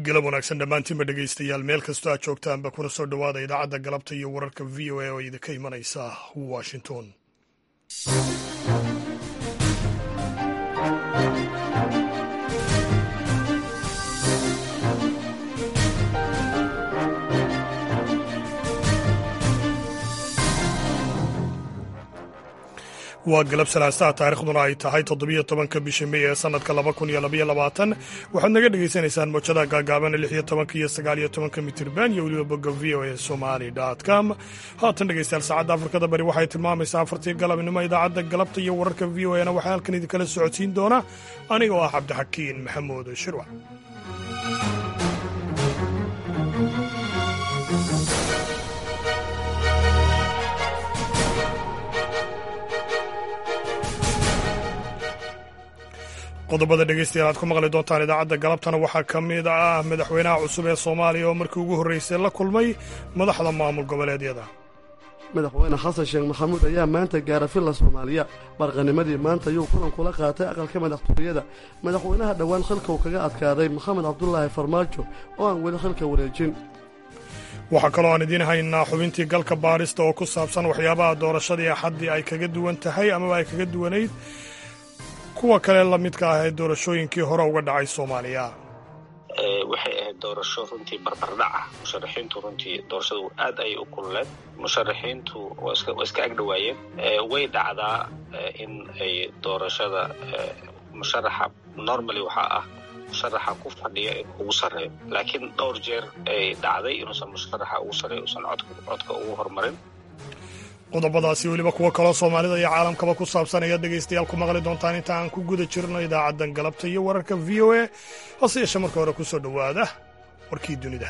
galab wanaagsan dhammaantiinba dhegaystayaal meel kastoo aad joogtaanba kuna soo dhowaada idaacadda galabta iyo wararka v o a oo idinka imanaysa washington waa galab salaasaha taarikhduna ay tahay toddobiyo tobanka bisha mey ee sanadka laba kun iyo labaiyo labaatan waxaad naga dhagaysanaysaan moojada gaagaaban lix iyo tobanka iyo sagaal iyo tobanka mitirban iyo weliba bogga v o a somali com haatan dhegaystayaal saacadda afrikada bari waxay tilmaamaysaa afartii galabnimo idaacadda galabta iyo wararka v o a na waxaa halkan idinkala socodsiin doona aniga oo ah cabdixakiin maxamuud shirwac qodobada dhegaystayaal aad ku maqli doontaan idaacadda galabtana waxaa ka mid ah madaxweynaha cusub ee soomaaliya oo markii ugu horreysay la kulmay madaxda maamul goboleedyada madaxweyne xasan sheekh maxamuud ayaa maanta gaara villa soomaaliya barqanimadii maanta ayuu kulan kula qaatay aqalka madaxtooyada madaxweynaha dhowaan xilka uu kaga adkaaday maxamed cabdulaahi farmaajo oo aan weli xilka wareejin waxaa kaloo aan idiin haynaa xubintii galka baarista oo ku saabsan waxyaabaha doorashadii axaddii ay kaga duwan tahay amaba ay kaga duwanayd kuwa kale la midka ah ee doorashooyinkii hore uga dhacay soomaaliya waxay ahayd doorasho runtii barbardhac ah musharaxiintu runtii doorashadu aad ayay u kululeed musharaxiintu waa iska agdhowaayeen way dhacdaa in ay doorashada musharaxa normally waxaa ah musharaxa ku fadhiya in ugu sarreeyo laakiin dhowr jeer ay dhacday inuusan musharaxa ugu sarreeyo usan codka ugu horumarin qodobadaasi weliba kuwo kaloo soomaalida iyo caalamkaba ku saabsan ayaad dhegaystayaal ku maqli doontaan inta aan ku guda jirno idaacaddan galabta iyo wararka v o a hase yeeshee marka hore ku soo dhowaada warkii dunida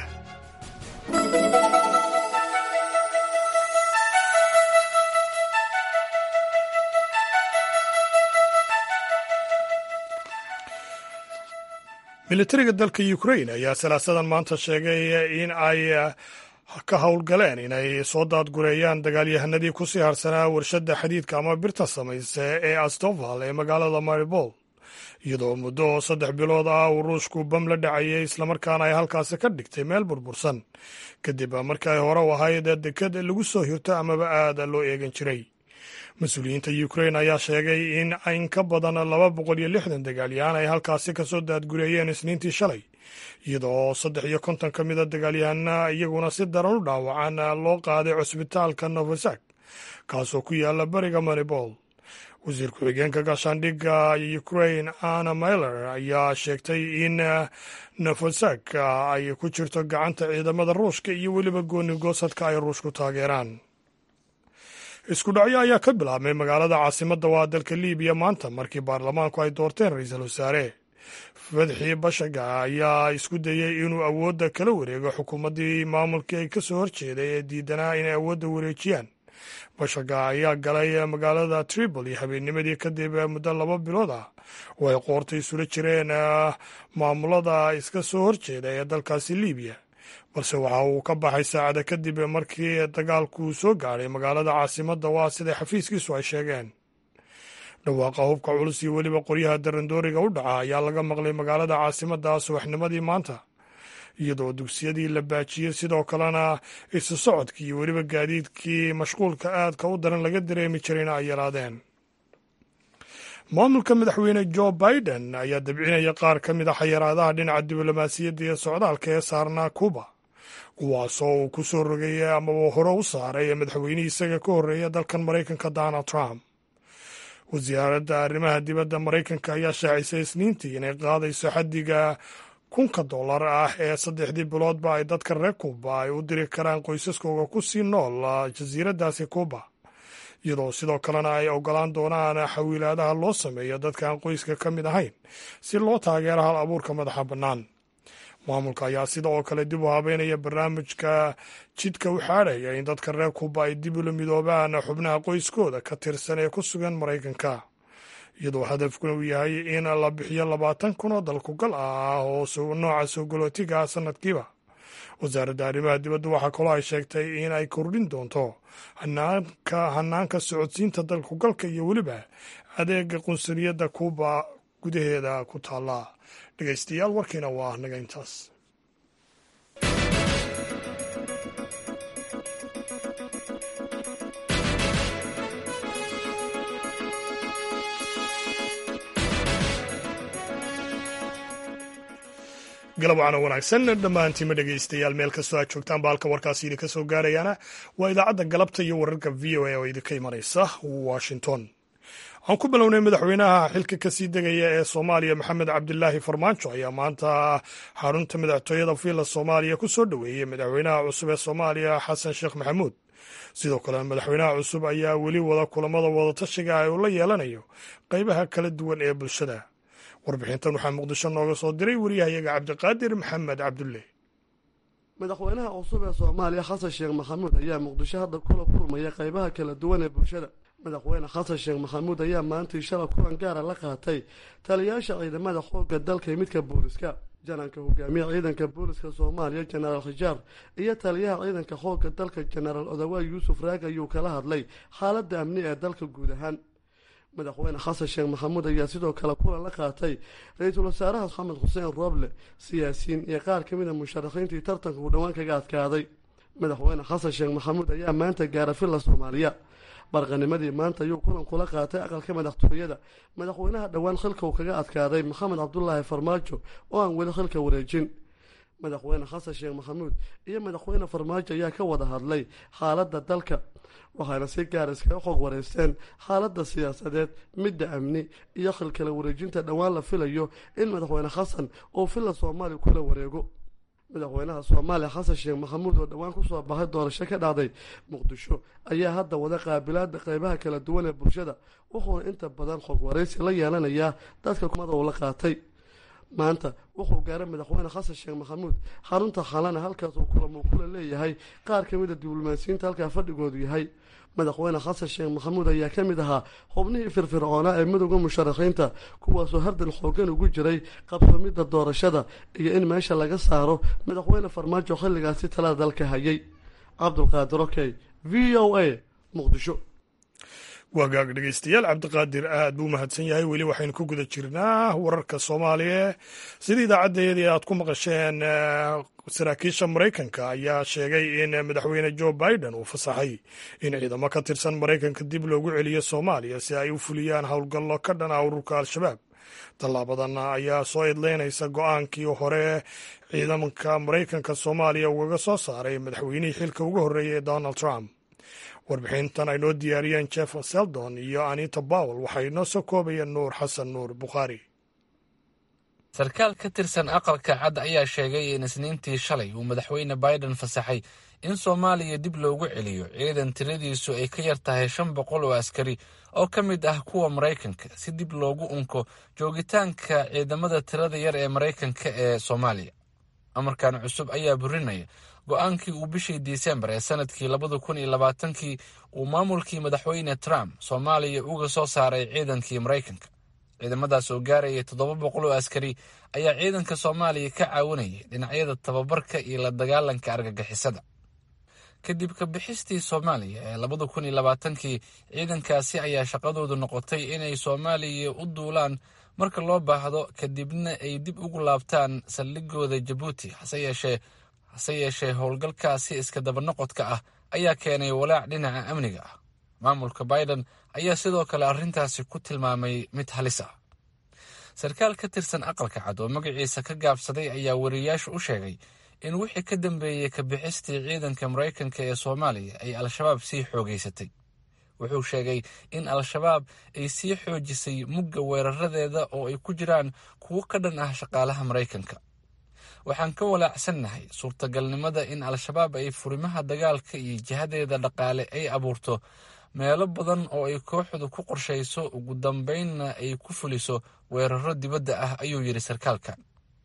militariga dalka ukrain ayaa salaasadan maanta sheegay in ay ka howlgaleen inay soo daadgureeyaan dagaalyahanadii ku sii harsanaa warshadda xadiidka ama birta samayse ee astoval ee magaalada maribol iyadoo muddo saddex bilood ah uu ruushku bam la dhacayay islamarkaana ay halkaasi ka dhigtay meel burbursan kadib markii ay hore u ahayd deked lagu soo hirto amaba aada loo eegan jiray mas-uuliyiinta ukrain ayaa sheegay in in ka badan laba boqol iyo lixdan dagaalyahan ay halkaasi kasoo daadgureeyeen isniintii shalay iyadoo saddex iyo konton ka mida dagaalyahana iyaguna si daran u dhaawacan loo qaaday cusbitaalka novosak kaasoo ku yaala bariga maribol wasiir ku-xigeenka gaashaandhigga ukrain anna myler ayaa sheegtay in novosak ay ku jirto gacanta ciidamada ruushka iyo weliba gooni goosadka ay ruushku taageeraan isku dhacyo ayaa ka bilaabmay magaalada caasimadda waa dalka libiya maanta markii baarlamaanku ay doorteen ra-iisul wasaare fadxi bashaga ayaa isku dayey inuu awoodda kala wareego xukuumaddii maamulkii ay ka soo horjeeday ee diidanaa inay awoodda wareejiyaan bashaga ayaa galay magaalada tripoli habeennimadii kadib muddo laba bilood ah oo ay qoorta isula jireen maamulada iska soo horjeeda ee dalkaasi libiya balse waxa uu ka baxay saacada kadib markii dagaalku soo gaadhay magaalada caasimadda waa siday xafiiskiisu ay sheegeen dhawaaqa hubka culus iyo weliba qoryaha darandooriga u dhaca ayaa laga maqlay magaalada caasimadda subaxnimadii maanta iyadoo dugsiyadii la baajiyey sidoo kalena isu socodkii iyo weliba gaadiidkii mashquulka aadka u daran laga dareemi jirayna ay yaraadeen maamulka madaxweyne jo biden ayaa dabcinaya qaar ka mid a xayiraadaha dhinaca diblomaasiyadda iyo socdaalka ee saarnaa cuba kuwaasoo uu ku soo rogay amaba hore u saaray madaxweynihii isaga ka horreeya dalkan maraykanka donald trump wasaaradda arrimaha dibadda maraykanka ayaa shaacisay isniintii inay qaadayso xaddiga kunka dollar ah ee saddexdii biloodba ay dadka reer kuuba ay u diri karaan qoysaskooga ku sii nool jasiiraddaasi kuuba iyadoo sidoo kalena ay ogolaan doonaan xawiilaadaha loo sameeyo dadka aan qoyska ka mid ahayn si loo taageero hal abuurka madaxa bannaan maamulka ayaa sida oo kale dib u habeynaya barnaamijka jidka u xaadhaya in dadka reer kuuba ay dib ula midoobaan xubnaha qoyskooda ka tirsan ee ku sugan maraykanka iyadoo hadafkuna uu yahay in la bixiyo labaatan kun oo dalkugal ah oo nooca soo galootiga ah sanadkiiba wasaaradda arrimaha dibadda waxaa kaloo ay sheegtay in ay kordhin doonto hanaanka hanaanka socodsiinta dalkugalka iyo weliba adeega qunsuliyadda kuuba gudaheeda ku taalla dhegaystayaal warkiina waa naga intaas galab wacana wanaagsan dhammaantiima dhegaystayaal meel kastoo aad joogtaan ba halka warkaasi idinka soo gaarayaana waa idaacadda galabta iyo wararka v o a oo idinka imanaysa washington waxaan ku bilownay madaxweynaha xilka kasii degaya ee soomaaliya maxamed cabdilaahi farmaajo ayaa maanta xarunta madaxtooyada villa soomaaliya ku soo dhoweeyey madaxweynaha cusub ee soomaaliya xasan sheekh maxamuud sidoo kale madaxweynaha cusub ayaa weli wada kulamada wadatashiga ah uu la yeelanayo qeybaha kala duwan ee bulshada warbixintan waxaa muqdisho nooga soo diray wariyahayaga cabdiqaadir maxamed cabdulle madaxweynaha cusub ee soomaaliya xasan sheekh maxamuud ayaa muqdisho hadda kula kulmaya qeybaha kala duwan ee bulshada madaxweyne xasan sheekh maxamuud ayaa maantii shala kulan gaara la qaatay taliyayaasha ciidamada xoogga dalka iyo midka booliska jananka hogaamiya ciidanka booliska soomaaliya jenaraal khijaar iyo taliyaha ciidanka xoogga dalka jenaraal odawaay yuusuf raag ayuu kala hadlay xaaladda amni ee dalka guud ahaan madaxweyne xasan sheekh maxamuud ayaa sidoo kale kulan la qaatay ra-iisul wasaaraha maxamed xuseen rooble siyaasiyiin iyo qaar ka mid a musharaxiintii tartanka uu dhowaan kaga adkaaday madaxweyne xasan sheekh maxamuud ayaa maanta gaara villa soomaaliya barqanimadii maanta ayuu kulan kula qaatay aqalka madaxtooyada madaxweynaha dhowaan xilka uu kaga adkaaday maxamed cabdulaahi farmaajo oo aan weli xilka wareejin madaxweyne xasan sheekh maxamuud iyo madaxweyne farmaajo ayaa ka wada hadlay xaaladda dalka waxaana si gaar iskaga xog wareysteen xaaladda siyaasadeed midda amni iyo xilkala wareejinta dhowaan la filayo in madaxweyne xasan uu villa soomaaliya kula wareego madaxweynaha soomaaliya xasan sheekh maxamuud oo dhowaan kusoo baxay doorasho ka dhacday muqdisho ayaa hadda wada qaabilaada qeybaha kala duwan ee bulshada wuxuuna inta badan xog wareysi la yeelanayaa dadka kumada uu la qaatay maanta wuxuu gaaray madaxweyne xasan sheekh maxamuud xarunta xalana halkaas uu kulamuu kula leeyahay qaar ka mid a diblomaasiyiinta halkaa fadhigoodu yahay madaxweyne xasan sheekh maxamuud ayaa ka mid ahaa xubnihii firfircoonaa ee midowda musharaxiinta kuwaasoo hardan xoogan ugu jiray qabsamidda doorashada iyo in meesha laga saaro madaxweyne farmaajo xilligaasi talada dalka hayay cabdulqaadir okey v o a muqdisho waagaag dhegeystayaal cabdiqaadir aad buu mahadsan yahay weli waxaynu ku guda jirnaa wararka soomaaliya sida idaacaddayadii aad ku maqasheen saraakiisha maraykanka ayaa sheegay in madaxweyne joe biden uu fasaxay in ciidamo ka tirsan maraykanka dib loogu celiyo soomaaliya si ay u fuliyaan howlgallo ka dhan ah ururka al-shabaab tallaabadan ayaa soo idleynaysa go-aankii hore ciidamanka maraykanka soomaaliya ugaga soo saaray madaxweynihii xilka ugu horreeyay donald trump warbixintan ay noo diyaariyeen jeff seldon iyo anita bowel waxay noo soo koobayeen nuur xasan nuur bukhaari sarkaal ka tirsan aqalka cad ayaa sheegay in isniintii shalay uu madaxweyne biden fasaxay in soomaaliya dib loogu celiyo ciidan tiradiisu ay ka yar tahay shan boqol oo askari oo ka mid ah kuwa maraykanka si dib loogu unko joogitaanka ciidamada tirada yar ee maraykanka ee soomaaliya amarkan cusub ayaa burinaya go-aankii uu bishii disembar ee sanadkii labada kun iyo labaatankii uu maamulkii madaxweyne trump soomaaliya uga soo saaray ciidankii maraykanka ciidamadaas oo gaaraya toddoba boqol oo askari ayaa ciidanka soomaaliya ka caawinayay dhinacyada tababarka iyo la dagaalanka argagixisada kadib ka bixistii soomaaliya ee labada kun iyo labaatankii ciidankaasi ayaa shaqadoodu noqotay inay soomaaliya u duulaan marka loo baahdo kadibna ay dib ugu laabtaan saldhigooda jabuuti hase yeeshee hase yeeshee howlgalkaasi iska dabanoqodka ah ayaa keenay walaac dhinaca amniga ah maamulka biden ayaa sidoo kale arrintaasi ku tilmaamay mid halis ah sarkaal ka tirsan aqalka cad oo magaciisa ka gaabsaday ayaa wariyaasha u sheegay in wixii ka dambeeyey ka bixistii ciidanka maraykanka ee soomaaliya ay al-shabaab sii xoogeysatay wuxuu sheegay in al-shabaab ay sii xoojisay mugga weeraradeeda oo ay ku jiraan kuwo ka dhan ah shaqaalaha maraykanka waxaan ka walaacsannahay suurtagalnimada in al-shabaab ay furimaha dagaalka iyo jihadeeda dhaqaale ay abuurto meelo badan oo ay kooxdu ku qorshayso ugu dambeynna ay ku fuliso weeraro dibadda ah ayuu yidhi sarkaalkan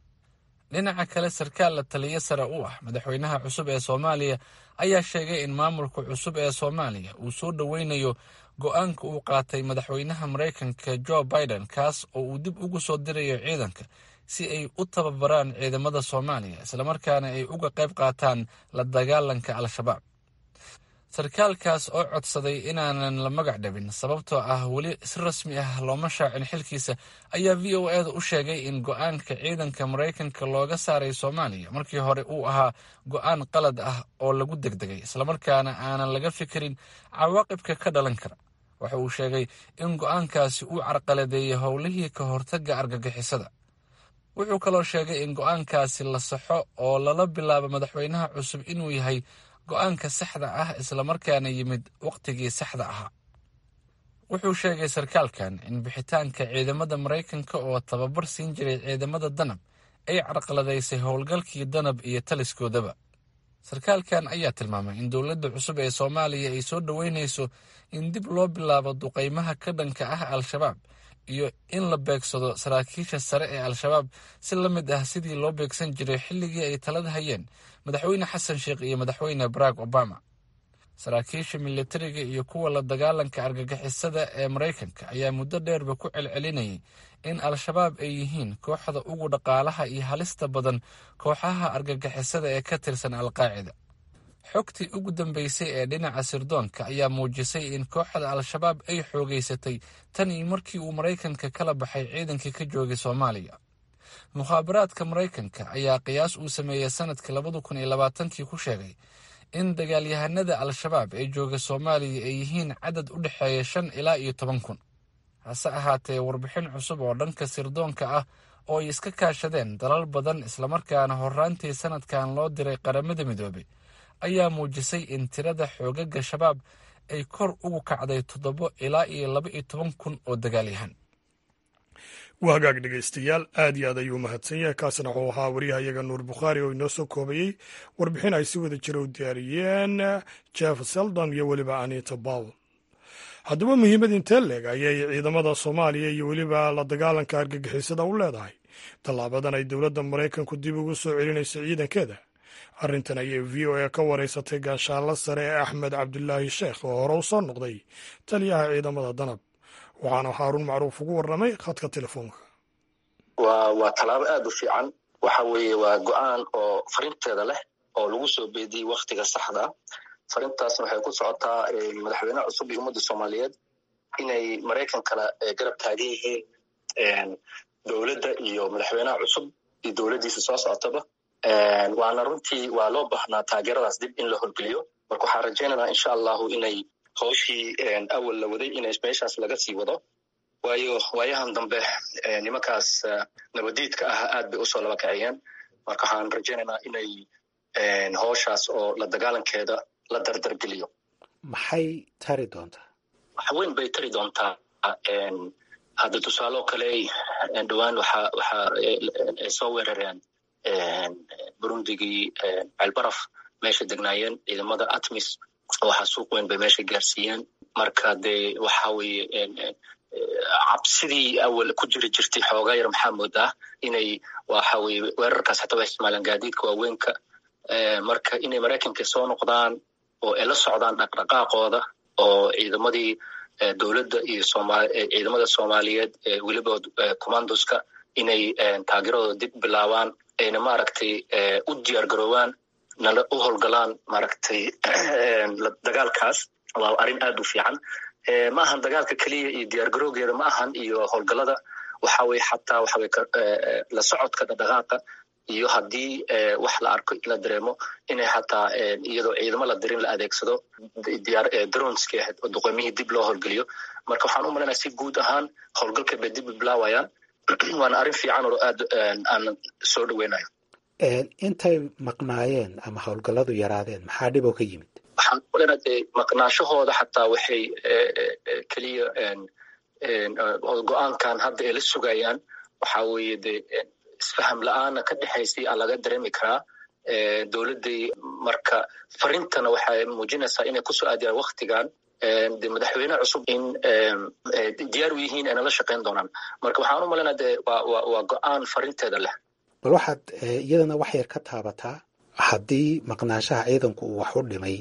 dhinaca kale sarkaal la taliyo sare u ah madaxweynaha cusub ee soomaaliya ayaa sheegay in maamulka cusub ee soomaaliya uu soo dhoweynayo go-aanka uu qaatay madaxweynaha maraykanka jo biden kaas oo uu dib ugu soo dirayo ciidanka si ay u tababaraan ciidamada soomaaliya islamarkaana ay uga qayb qaataan la dagaalanka al-shabaab sarkaalkaas oo codsaday inaanan la magac dhabin sababtoo ah weli si rasmi ah looma shaacin xilkiisa ayaa v o e da u sheegay in go-aanka ciidanka maraykanka looga saaray soomaaliya markii hore uu ahaa go-aan qalad ah oo lagu degdegay islamarkaana aanan laga fikirin cawaaqibka ka dhalan kara waxa uu sheegay in go-aankaasi uu carqaladeeyay howlihii ka hortagga argagixisada wuxuu kaloo sheegay in go-aankaasi la saxo oo lala bilaabo madaxweynaha cusub inuu yahay go-aanka saxda ah islamarkaana yimid wakhtigii saxda ahaa wuxuu sheegay sarkaalkan in bixitaanka ciidamada maraykanka oo tababar siin jiray ciidamada danab ay carqaladaysay howlgalkii danab iyo taliskoodaba sarkaalkan ayaa tilmaamay in dowladda cusub ee soomaaliya ay soo dhoweynayso in dib loo bilaabo duqaymaha ka dhanka ah al-shabaab iyo in la beegsado saraakiisha sare ee al-shabaab si la mid ah sidii loo beegsan jiray xilligii ay talada hayeen madaxweyne xasan sheekh iyo madaxweyne barack obama saraakiisha militariga iyo kuwa la dagaalanka argagixisada ee maraykanka ayaa muddo dheerba ku celcelinayay in al-shabaab ay yihiin kooxda ugu dhaqaalaha iyo halista badan kooxaha argagixisada ee ka tirsan al-qaacida xogtii ugu dambeysay ee dhinaca sirdoonka ayaa muujisay in kooxda al-shabaab ay xoogeysatay tan iyo markii uu maraykanka kala baxay ciidankii ka joogay soomaaliya mukhaabaraadka maraykanka ayaa qiyaas uu sameeyey sanadkii labada kun iyo labaatankii ku sheegay in dagaalyahanada al-shabaab ee jooga soomaaliya ay yihiin cadad u dhexeeya shan ilaa iyo toban kun hase ahaatee warbixin cusub oo dhanka sirdoonka ah oo ay iska kaashadeen dalal badan islamarkaana horraantii sanadkan loo diray qaramada midoobay ayaa muujisay in tirada xoogaga shabaab ay kor ugu kacday toddobo ilaa iyo laba iyo toban kun oo dagaalyahan waa hagaag dhegaystayaal aad iyo aad ayuu mahadsan yahay kaasina wuxuu ahaa waryahayaga nuur bukhaari oo inoo soo koobayey warbixin ay si wada jira u diyaariyeen jeff seldon iyo weliba anita bowl haddaba muhiimad intee leeg ayay ciidamada soomaaliya iyo weliba la dagaalanka argagixisada u leedahay tallaabadan ay dowladda maraykanku dib ugu soo celinayso ciidankeeda arrintan ayay v o a ka wareysatay gaashaanla sare ee axmed cabdulaahi sheekh oo hore u soo noqday taliyaha ciidamada danab waxaana haaruun macruuf ugu warramay khadka telefoonka waa waa tallaabo aad u fiican waxa weeye waa go-aan oo farinteeda leh oo lagu soo beediyey wakhtiga saxda farintaasna waxay ku socotaa madaxweynaha cusub iyo ummadda soomaaliyeed inay maraykan kala garab taagan yihiin dowladda iyo madaxweynaha cusub iyo dowladdiisa soo socotaba waana runtii waa loo baahnaa taageeradaas dib in la horgeliyo marka waxaan rajaynaynaa insha allahu inay howshii awal la waday in meeshaas laga sii wado waayo waayahan dambe nimankaas nabadiidka ah aad bay usoo laba kaciyeen marka waxaan rajaynaynaa inay howshaas oo la dagaalankeeda la dardargeliyo maxay tari doontaa wax weyn bay tari doontaa hadda tusaaloo kale dhowaan waxa waxa ay soo weerareen burundigii ceelbaraf meesha degnaayeen ciidamada atmis waxa suuq weyn bay meesha gaarsiiyeen marka dee waxa weeye cabsidii awal ku jiri jirtay xoogaa yar maxaa moodaa inay waxa weye weerarkaas hataa waa isticmaalaan gaadiidka waaweynka marka inay maraykanka soo noqdaan oo ay la socdaan dhaqdhaqaaqooda oo ciidamadii dowladda iyo ciidamada soomaaliyeed weliba commandoska inay taageeradooda dib bilaabaan ayna maaragtay u diyaar garoobaan nala u howlgalaan maaragtay dagaalkaas waa arrin aad u fiican ma ahan dagaalka keliya iyo diyaar garowgeeda ma ahan iyo howlgalada waxa weye xataa waxa weye la socodka dhaqdhaqaaqa iyo haddii wax la arko in la dareemo inay xataa iyadoo ciidamo la dirin la adeegsado dronski ahayd oo duqoymihii dib loo howlgeliyo marka waxaan u malaynayaa si guud ahaan howlgalka bay dib bilaawayaan waana arrin fiican oo aad aan soo dhaweynayo intay maqnaayeen ama howlgalladu yaraadeen maxaa dhiboo ka yimid waxaan u malaynayaa dee maqnaashahooda xataa waxay keliya go-aankan hadda ay la sugayaan waxa weeye dee isfaham la-aana ka dhexaysay aa laga dareemi karaa dowladday marka farintana waxay muujinaysaa inay kusoo aadiyaan waktigan de madaxweyne cusub in diyaar u yihiin ayna la shaqayn doonaan marka waxaan u malaynaa de waa waa go-aan farinteeda leh bal waxaad iyadana wax yar ka taabataa haddii maqnaanshaha ciidanku uu wax u dhimay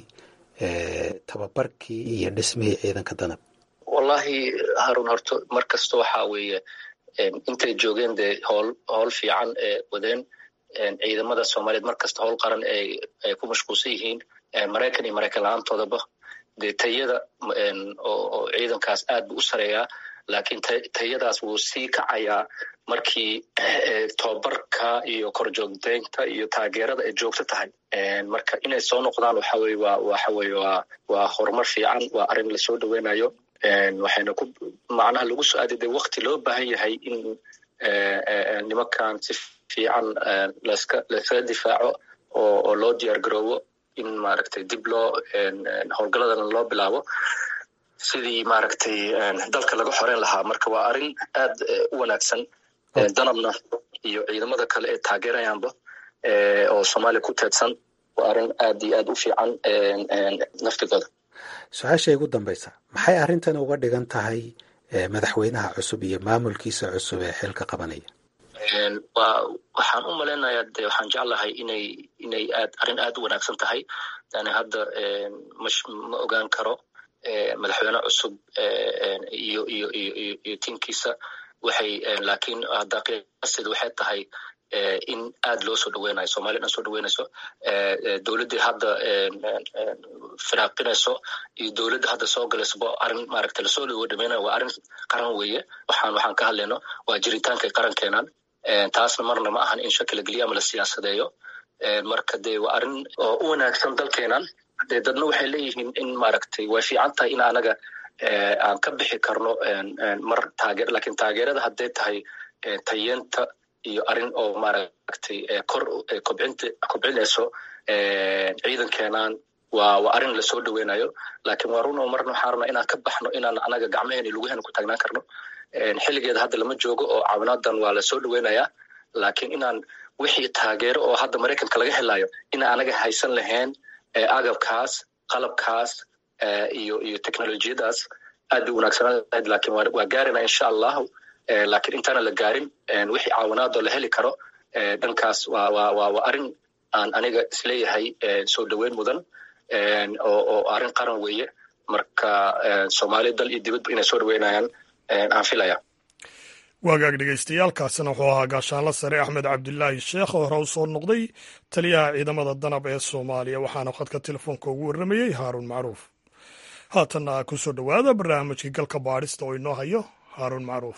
tababarkii iyo dhismihii ciidanka danab wallahi harun horto mar kasta waxa weeye intay joogeen dee howl howl fiican ee wadeen ciidamada soomaaliyeed mar kasta howl qaran ay ay ku mashquulsan yihiin maraykan iyo maraykan la-aantoodaba dee tayada oo ciidankaas aad buu u sareeyaa laakiin tayadaas wuu sii kacayaa markii tobabarka iyo korjoogdeynta iyo taageerada ay joogto tahay marka inay soo noqdaan waxa weye waa waxa weye waa waa horumar fiican waa arrin lasoo dhaweynayo waxayna ku macnaha lagu soo aaday de wakti loo baahan yahay in nimankan si fiican laska layskaga difaaco oo oo loo diyaar garoobo in maaragtay dib loo howlgalladan loo bilaabo sidii maaragtay dalka laga xoreyn lahaa marka waa arrin aad u wanaagsan danabna iyo ciidamada kale ee taageerayaanba oo soomaaliya ku teedsan waa arrin aad iyo aad u fiican naftigooda su-aasha igu dambaysa maxay arrintan uga dhigan tahay madaxweynaha cusub iyo maamulkiisa cusub ee xilka qabanaya wa waxaan u malaynayaa de waxaan jeclahay inay inay aad arrin aad u wanaagsan tahay yani hadda mash ma ogaan karo madaxweyne cusub iyo iyo iyo iyo iyo tiimkiisa waxay laakiin hadda qiyaasteeda waxay tahay in aad loo soo dhaweynayo somalia dhan soo dhaweynayso dowladdii hadda firaaqinayso iyo dowladda hadda soo galaysaba arrin maaragtay lasoo dhawo dhamaynayo waa arrin qaran weeye waxaan waxaan ka hadlayno waa jiritaanka qarankeenan taasna marna ma ahan in shaki la geliyo ama la siyaasadeeyo marka de waa arrin oo u wanaagsan dalkeenan de dadna waxay leeyihiin in maaragtay way fiican tahay in anaga aan ka bixi karno mar taageer lakin taageerada hadday tahay tayeenta iyo arrin oo maaragtay kor kobcinta kobcinayso ciidankeenan waa waa arrin lasoo dhaweynayo lakin waa run oo marna waxaan rabnaa inaan ka baxno inaan anaga gacmaheena iyo lugaheena ku taagnaan karno xilligeeda hadda lama joogo oo caawinaadan waa lasoo dhaweynayaa lakin inaan wixii taageero oo hadda maraykanka laga helayo inaan anaga haysan lahayn agabkaas qalabkaas iyo iyo technolojiyadaas aad bay wanaagsanaan lahayd lakin waa gaarina insha allahu lakin intaana la gaarin wixii caawinaadoo la heli karo dhankaas waa waa waa waa arrin aan aniga isleeyahay soo dhaweyn mudan oo oo arrin qaran weeye marka soomaaliya dal iyo dibadba inay soo dhaweynayaan aan filaya waagaag dhegeystayaaalkaasina wuxuu ahaa gaashaanla sare axmed cabdilaahi sheekh oo hore u soo noqday taliyaha ciidamada danab ee soomaaliya waxaana khadka telefoonka ugu warramayey haaruun macruuf haatanna ku soo dhowaada barnaamijkii galka baadhista oo inoo hayo haaruun macruuf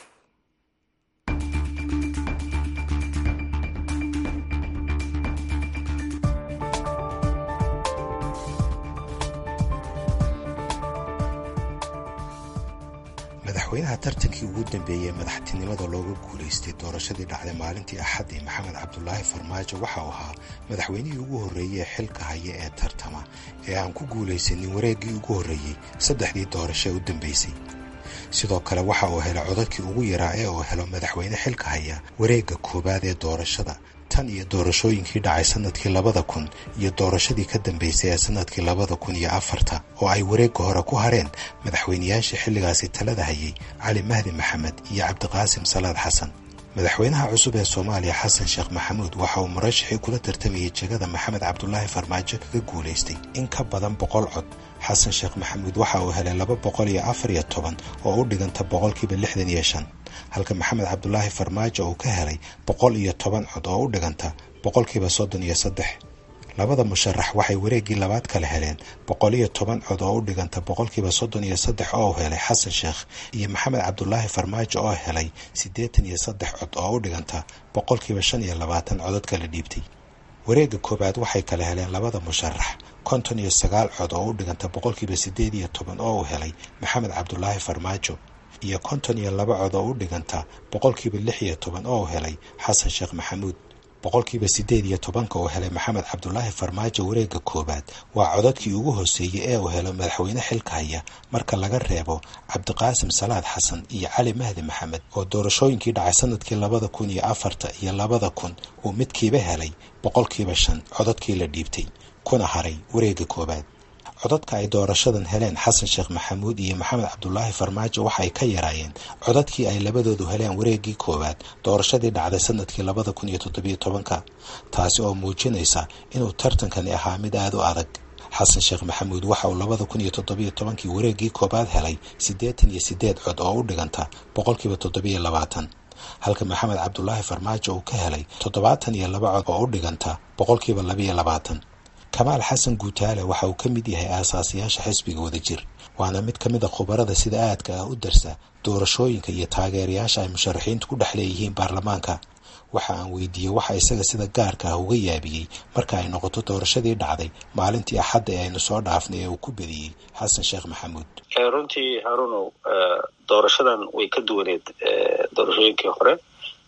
madaxweynaha tartankii ugu dambeeyey madaxtinimada looga guulaystay doorashadii dhacday maalintii axaddii maxamed cabdulaahi farmaajo waxa uu ahaa madaxweynihii ugu horreeyey ee xilka haya ee tartama ee aan ku guulaysanin wareeggii ugu horreeyey saddexdii doorasho ee u dambaysay sidoo kale waxa uu helay codadkii ugu yaraa ee uu helo madaxweyne xilka haya wareegga koowaad ee doorashada tan iyo doorashooyinkii dhacay sannadkii labada kun iyo doorashadii ka dambaysay ee sannadkii labada kun iyo afarta oo ay wareegga hore ku hareen madaxweynayaashii xilligaasi talada hayay cali mahdi maxamed iyo cabdiqaasim salaad xasan madaxweynaha cusub ee soomaaliya xasan sheekh maxamuud waxa uu murashaxii kula tartamayay jegada maxamed cabdulaahi farmaajo kaga guulaystay in ka badan boqol cod xasan sheekh maxamuud waxa uu helay laba boqol iyo afar iyo toban oo u dhiganta boqolkiiba lixdan iyo shan halka maxamed cabdulaahi farmaajo uu ka helay boqol iyo toban cod oo u dhiganta boqolkiiba soddon iyo saddex labada musharax waxay wareeggii labaad kale heleen boqol iyo toban cod oo u dhiganta boqolkiiba soddon iyo saddex oo u helay xasan sheekh iyo maxamed cabdulaahi farmaajo oo helay siddeetan iyo saddex cod oo u dhiganta boqolkiiba shan iyo labaatan codod kala dhiibtay wareegga koowaad waxay kala heleen labada musharax konton iyo sagaal cod oo u dhiganta boqolkiiba siddeed iyo toban oo uu helay maxamed cabdulaahi farmaajo iyo konton iyo laba cod oo u dhiganta boqolkiiba lix iyo toban oo uu helay xasan sheekh maxamuud boqolkiiba siddeed iyo tobanka uu helay maxamed cabdulaahi farmaajo wareegga koowaad waa codadkii ugu hooseeyey ee uu helo madaxweyne xilka haya marka laga reebo cabdiqaasim salaad xasan iyo cali mahdi maxamed oo doorashooyinkii dhacay sanadkii labada kun iyo afarta iyo labada kun uu midkiiba helay boqolkiiba shan codadkii la dhiibtay kuna haray wareegga koowaad codadka ay doorashadan heleen xasan sheekh maxamuud iyo maxamed cabdulaahi farmaajo waxay ka yaraayeen codadkii ay labadoodu heleen wareeggii koowaad doorashadii dhacday sanadkii labada kun iyo toddobiyo tobanka taasi oo muujinaysa inuu tartankani ahaa mid aada u adag xasan sheekh maxamuud waxa uu labada kun iyo toddobiyo tobankii wareeggii koowaad helay siddeetan iyo siddeed cod oo u dhiganta boqolkiiba toddobiyo labaatan halka maxamed cabdulaahi farmaajo uu ka helay toddobaatan iyo laba cod oo u dhiganta boqolkiiba labiyo labaatan kamaal xasan guutaale waxa uu ka mid yahay aasaasiyaasha xisbiga wadajir waana mid ka mid a khubarada sida aadka ah u darsa doorashooyinka iyo taageerayaasha ay musharaxiintu ku dhex leeyihiin baarlamaanka waxa aan weydiiyey waxa isaga sida gaarka ah uga yaabiyey marka ay noqoto doorashadii dhacday maalintii axadda ee aynu soo dhaafnay ee uu ku bediyey xasan sheekh maxamuud runtii harunow doorashadan way ka duwaneed doorashooyinkii hore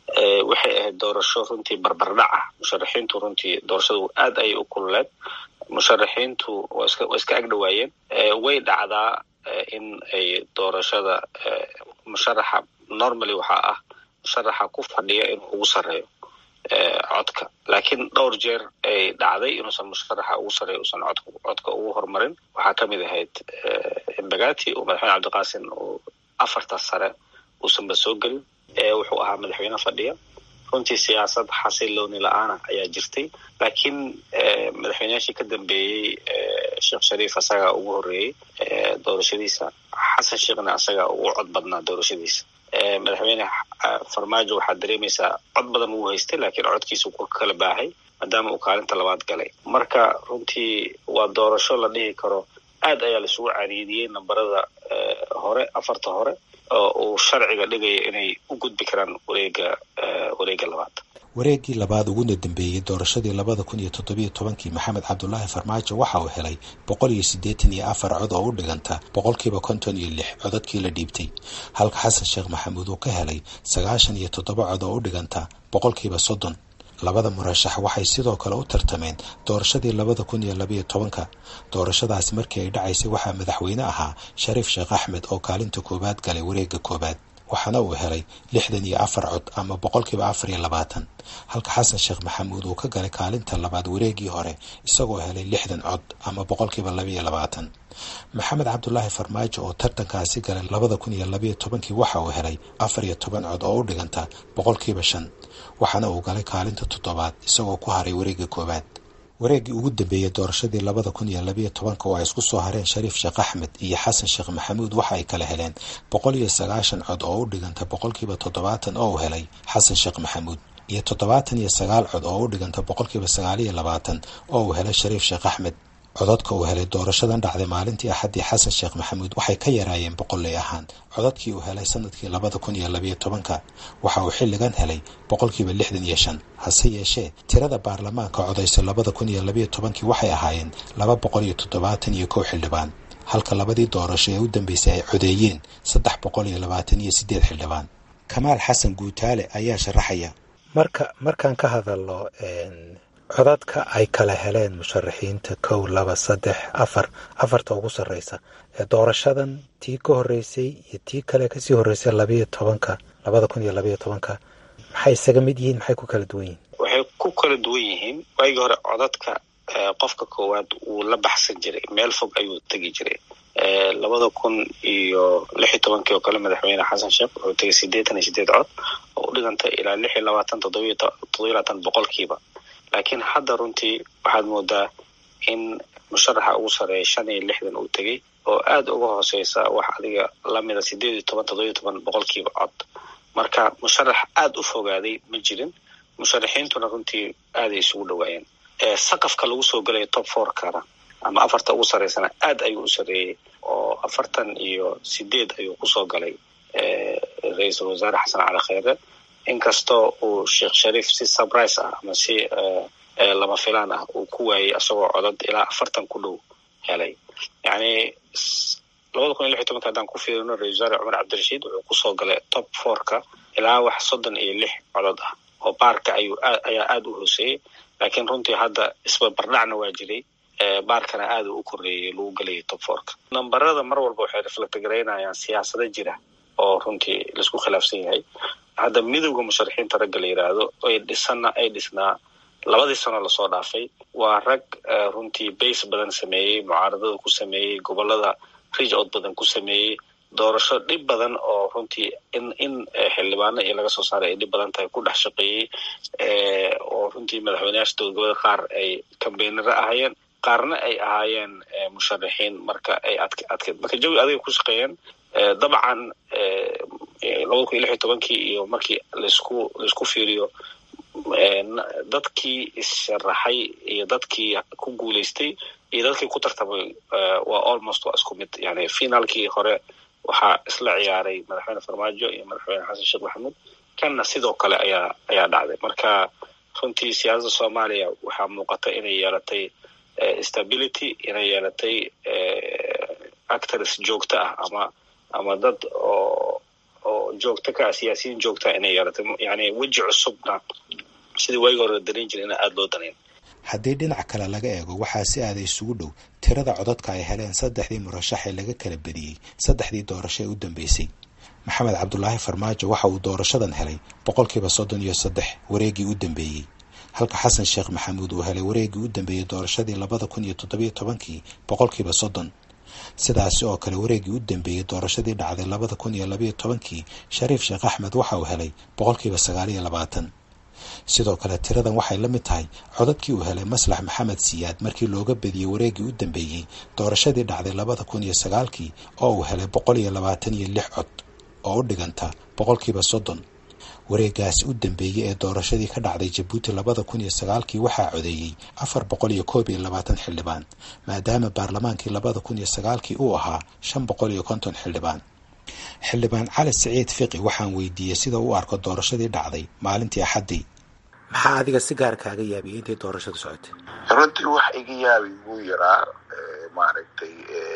waxay ahayd doorasho runtii barbardhac ah musharaxiintu runtii doorashadu aad ayay u kululeed musharaxiintu waa iska waa iska agdhawaayeen way dhacdaa in ay doorashada musharaxa normally waxaa ah musharaxa ku fadhiya inuu ugu sarreeyo codka laakiin dhowr jeer ay dhacday inuusan musharaxa ugu sarreeyo usan codka codka ugu horumarin waxaa ka mid ahayd embagati oo madaxweyne cabdiqaasin uu afarta sare uusanba soo gelin wuxuu ahaa madaxweyne fadhiya runtii siyaasad xasilooni la-aana ayaa jirtay laakiin madaxweyneyaashii ka dambeeyey sheekh shariif asagaa ugu horreeyey doorashadiisa xasan sheekhna asagaa ugu cod badnaa doorashadiisa madaxweyne farmaajo waxaad dareemaysaa cod badan wuu haystay laakiin codkiisu ku kala baahay maadaama uu kaalinta labaad galay marka runtii waa doorasho la dhihi karo aad ayaa laisugu cariidiyey nambarada hore afarta hore oo uu sharciga dhigaya inay u gudbi karaan wareega wareega labaad wareeggii labaad uguna dambeeyey doorashadii labada kun iyo toddobiyo tobankii maxamed cabdulaahi farmaajo waxa uu helay boqol iyo siddeetan iyo afar cod oo u dhiganta boqolkiiba konton iyo lix codadkii la dhiibtay halka xasan sheekh maxamuud uu ka helay sagaashan iyo toddoba cod oo u dhiganta boqolkiiba soddon labada murashax waxay sidoo kale u tartameen doorashadii labada kun iyo labayo tobanka doorashadaasi markii ay dhacaysay waxaa madaxweyne ahaa shariif sheekh axmed oo kaalinta koowaad galay wareegga koowaad waxaana uu helay lixdan iyo afar cod ama boqolkiiba afar iyo labaatan halka xasan sheekh maxamuud uu ka galay kaalinta labaad wareeggii hore isagoo helay lixdan cod ama boqolkiiba labaiyo labaatan maxamed cabdulaahi farmaajo oo tartankaasi galay labada kun iyo labayo tobankii waxa uu helay afar iyo toban cod oo u dhiganta boqolkiiba shan waxaana uu galay kaalinta toddobaad isagoo ku haray wareegga koowaad wareeggii ugu dambeeyey doorashadii labada kun iyo labayo tobanka oo ay isku soo hareen shariif sheekh axmed iyo xasan sheekh maxamuud waxa ay kala heleen boqol iyo sagaashan cod oo u dhiganta boqolkiiba toddobaatan oo uu helay xasan sheekh maxamuud iyo toddobaatan iyo sagaal cod oo u dhiganta boqolkiiba sagaal iyo labaatan oo uu helay shariif sheekh axmed codadka uu helay doorashadan dhacday maalintii axaddii xasan sheekh maxamuud waxay ka yaraayeen boqolley ahaan codadkii uu helay sanadkii labada kun iyo labayo tobanka waxa uu xilligan helay boqolkiiba lixdan iyo shan hase yeeshee tirada baarlamaanka codaysa labada kun iyo labayo tobankii waxay ahaayeen laba boqol iyo toddobaatan iyo kow xildhibaan halka labadii doorasho ee u dambeysay ay codeeyeen saddex boqol iyo labaatan iyo siddeed xildhibaan kamaal xasan guutaale ayaa sharaxaya marka markaan ka hadalno codadka ay kala heleen musharaxiinta kow laba saddex afar afarta ugu sarreysa doorashadan tii ka horreysay iyo tii kale kasii horreysay labayo tobanka labada kun iyo labayo tobanka maxay isaga mid yihiin maxay ku kala duwan yihiin waxay ku kala duwan yihiin waagii hore codadka qofka koowaad wuu la baxsan jiray meel fog ayuu tegi jiray labada kun iyo lix iyo tobankii oo kale madaxweyne xasan sheekh wuxuu tegay siddeetan iyo sideed cod oo u dhigantay ilaa lix iyo labaatan toddobiyo toddobiyo labaatan boqolkiiba laakiin hadda runtii waxaad moodaa in musharaxa ugu sarreeya shan iyo lixdan uu tegey oo aad uga hooseysa wax adiga lamida sideed iyo toban toddobiyo toban boqolkiiba cod marka musharax aad u fogaaday ma jirin musharaxiintuna runtii aaday isugu dhawaayeen saqafka lagu soo gelaya top fourkana ama afarta ugu sarreysana aad ayuu u sarreeyey oo afartan iyo sideed ayuu kusoo galay ra-iisul wasaare xasan cali kheyre inkastoo uu sheekh shariif si surprise ah ama si lama filaan ah uu ku waayey asagoo codad ilaa afartan ku dhow helay yacni labada kun iyo lix iyo tobanka haddaan ku fiirino ra-isul wasaare cumar cabdirashiid wuxuu kusoo galay top fourka ilaa wax soddon iyo lix codod ah oo baarka ayuu ayaa aada u hooseeyey laakiin runtii hadda isbarbardhacna waa jiray baarkana aada u koreeyey lagu gelayay top fourka nambarada mar walba waxay reflect garaynayaan siyaasado jira oo runtii laisku khilaafsan yahay hadda midowda musharaxiinta ragga la yidhaahdo ay dhisana ay dhisnaa labadii sano lasoo dhaafay waa rag runtii base badan sameeyey mucaaradada ku sameeyey gobolada rij od badan ku sameeyey doorasho dhib badan oo runtii in in xildhibaano iyo laga soo saaray ay dhib badan tahay ku dhex shaqeeyey oo runtii madaxweyneyaasha dowladgoboleed qaar ay kambeynaro ahaayeen qaarna ay ahaayeen musharaxiin marka ay adk adkeed marka jawi adigay ku shaqeeyeen dabcan labada kun iyo lix iyo tobankii iyo markii laisku laisku fiiriyo dadkii issharaxay iyo dadkii ku guuleystay iyo dadkii ku tartamay waa almost waa isku mid yani finaalkii hore waxaa isla ciyaaray madaxweyne farmaajo iyo madaxweyne xasan sheekh maxamuud kanna sidoo kale ayaa ayaa dhacday marka runtii siyaasadda soomaaliya waxaa muuqata inay yeelatay stability inay yeelatay actors joogto ah ama ama dad oo oo joogto ka ah siyaasiyiin joogtaa inay yeelato yani weji cusubna sidii waagi hore la danayn jira ina aada loo danayn haddii dhinac kale laga eego waxaa si aada isugu dhow tirada codadka ay heleen saddexdii murashax ee laga kala bediyey saddexdii doorasho ee u dambeysay maxamed cabdulaahi farmaajo waxa uu doorashadan helay boqolkiiba soddon iyo saddex wareeggii u dambeeyey halka xasan sheekh maxamuud uu helay wareeggii u dambeeyey doorashadii labada kun iyo toddobiyo tobankii boqolkiiba soddon sidaasi oo kale wareeggii u dambeeyey doorashadii dhacday labada kun iyo labayo tobankii shariif sheekh axmed waxa uu helay boqolkiiba sagaal iyo labaatan sidoo kale tiradan waxay la mid tahay codadkii uu helay maslax maxamed siyaad markii looga bediyey wareeggii u dambeeyey doorashadii dhacday labada kun iyo sagaalkii oo uu helay boqol iyo labaatan iyo lix cod oo u dhiganta boqolkiiba soddon wareegaasi u dambeeyey ee doorashadii ka dhacday jabuuti labada kun iyo sagaalkii waxaa codeeyey afar boqol iyo koob iyo labaatan xildhibaan maadaama baarlamaankii labada kun iyo sagaalkii uu ahaa shan boqol iyo konton xildhibaan xildhibaan cali siciid fiqi waxaan weydiiyey sida u arko doorashadii dhacday maalintii axaddii maxaa adiga si gaar kaaga yaabiyey intay doorashadu socotay runtii wax iga yaabi wuu yaraa maaragtay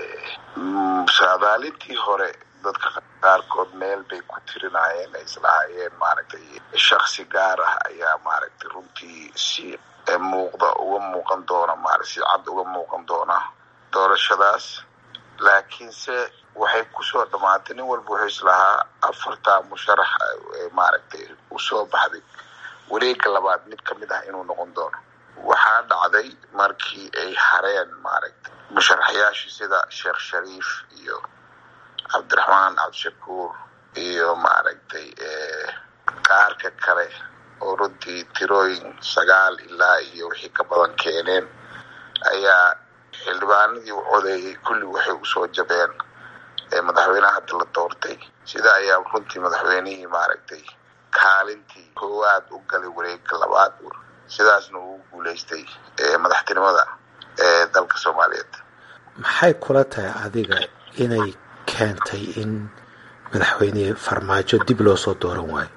saadaalintii hore dadka qaarkood meel bay ku tirinayeen ay islahaayeen maaragtay shaksi gaar ah ayaa maaragtay runtii si muuqda uga muuqan doona marat si cad uga muuqan doona doorashadaas laakiinse waxay kusoo dhamaatay nin walba wuxuu islahaa afartaa musharax maaragtay usoo baxday wareega labaad mid kamid ah inuu noqon doono waxaa dhacday markii ay hareen maaragtay musharaxyaashii sida sheekh shariif iyo cabdiraxmaan cabdishakuur iyo maaragtay qaarka kale oo runtii tirooyin sagaal ilaa iyo wixii ka badan keeneen ayaa xildhibaanadii u codeeyey kulli waxay usoo jabeen madaxweynaha hadda la doortay sida ayaa runtii madaxweynihii maaragtay kaalintii koowaad u galay wareega labaad sidaasna uu guulaystay madaxtinimada ee dalka soomaaliyeed maxay kula tahay adiga inay keentay in madaxweyne farmaajo dib loo soo dooran waayo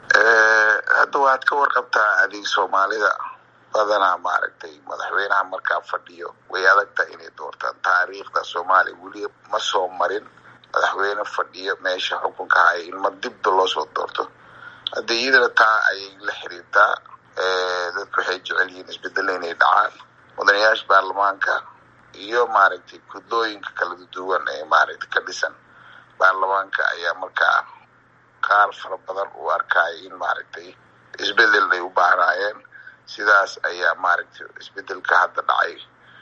hadda waad ka warqabtaa adig soomaalida badanaa maaragtay madaxweynaha markaa fadhiyo way adagta inay doortaan taariikhda soomaaliya weli ma soo marin madaxweyne fadhiyo meesha xukunka haya in ma dibba loo soo doorto hadda iyadana taa ayay la xiriirtaa dadku waxay jecel yihiin isbedelo inay dhacaan mudanayaasha baarlamaanka iyo maaragtay gudlooyinka kala duwan ee maaragtay ka dhisan baarlamaanka ayaa markaa qaar fara badan u arkaya in maaragtay isbedel ay u baahnaayeen sidaas ayaa maaragtay isbedelka hadda dhacay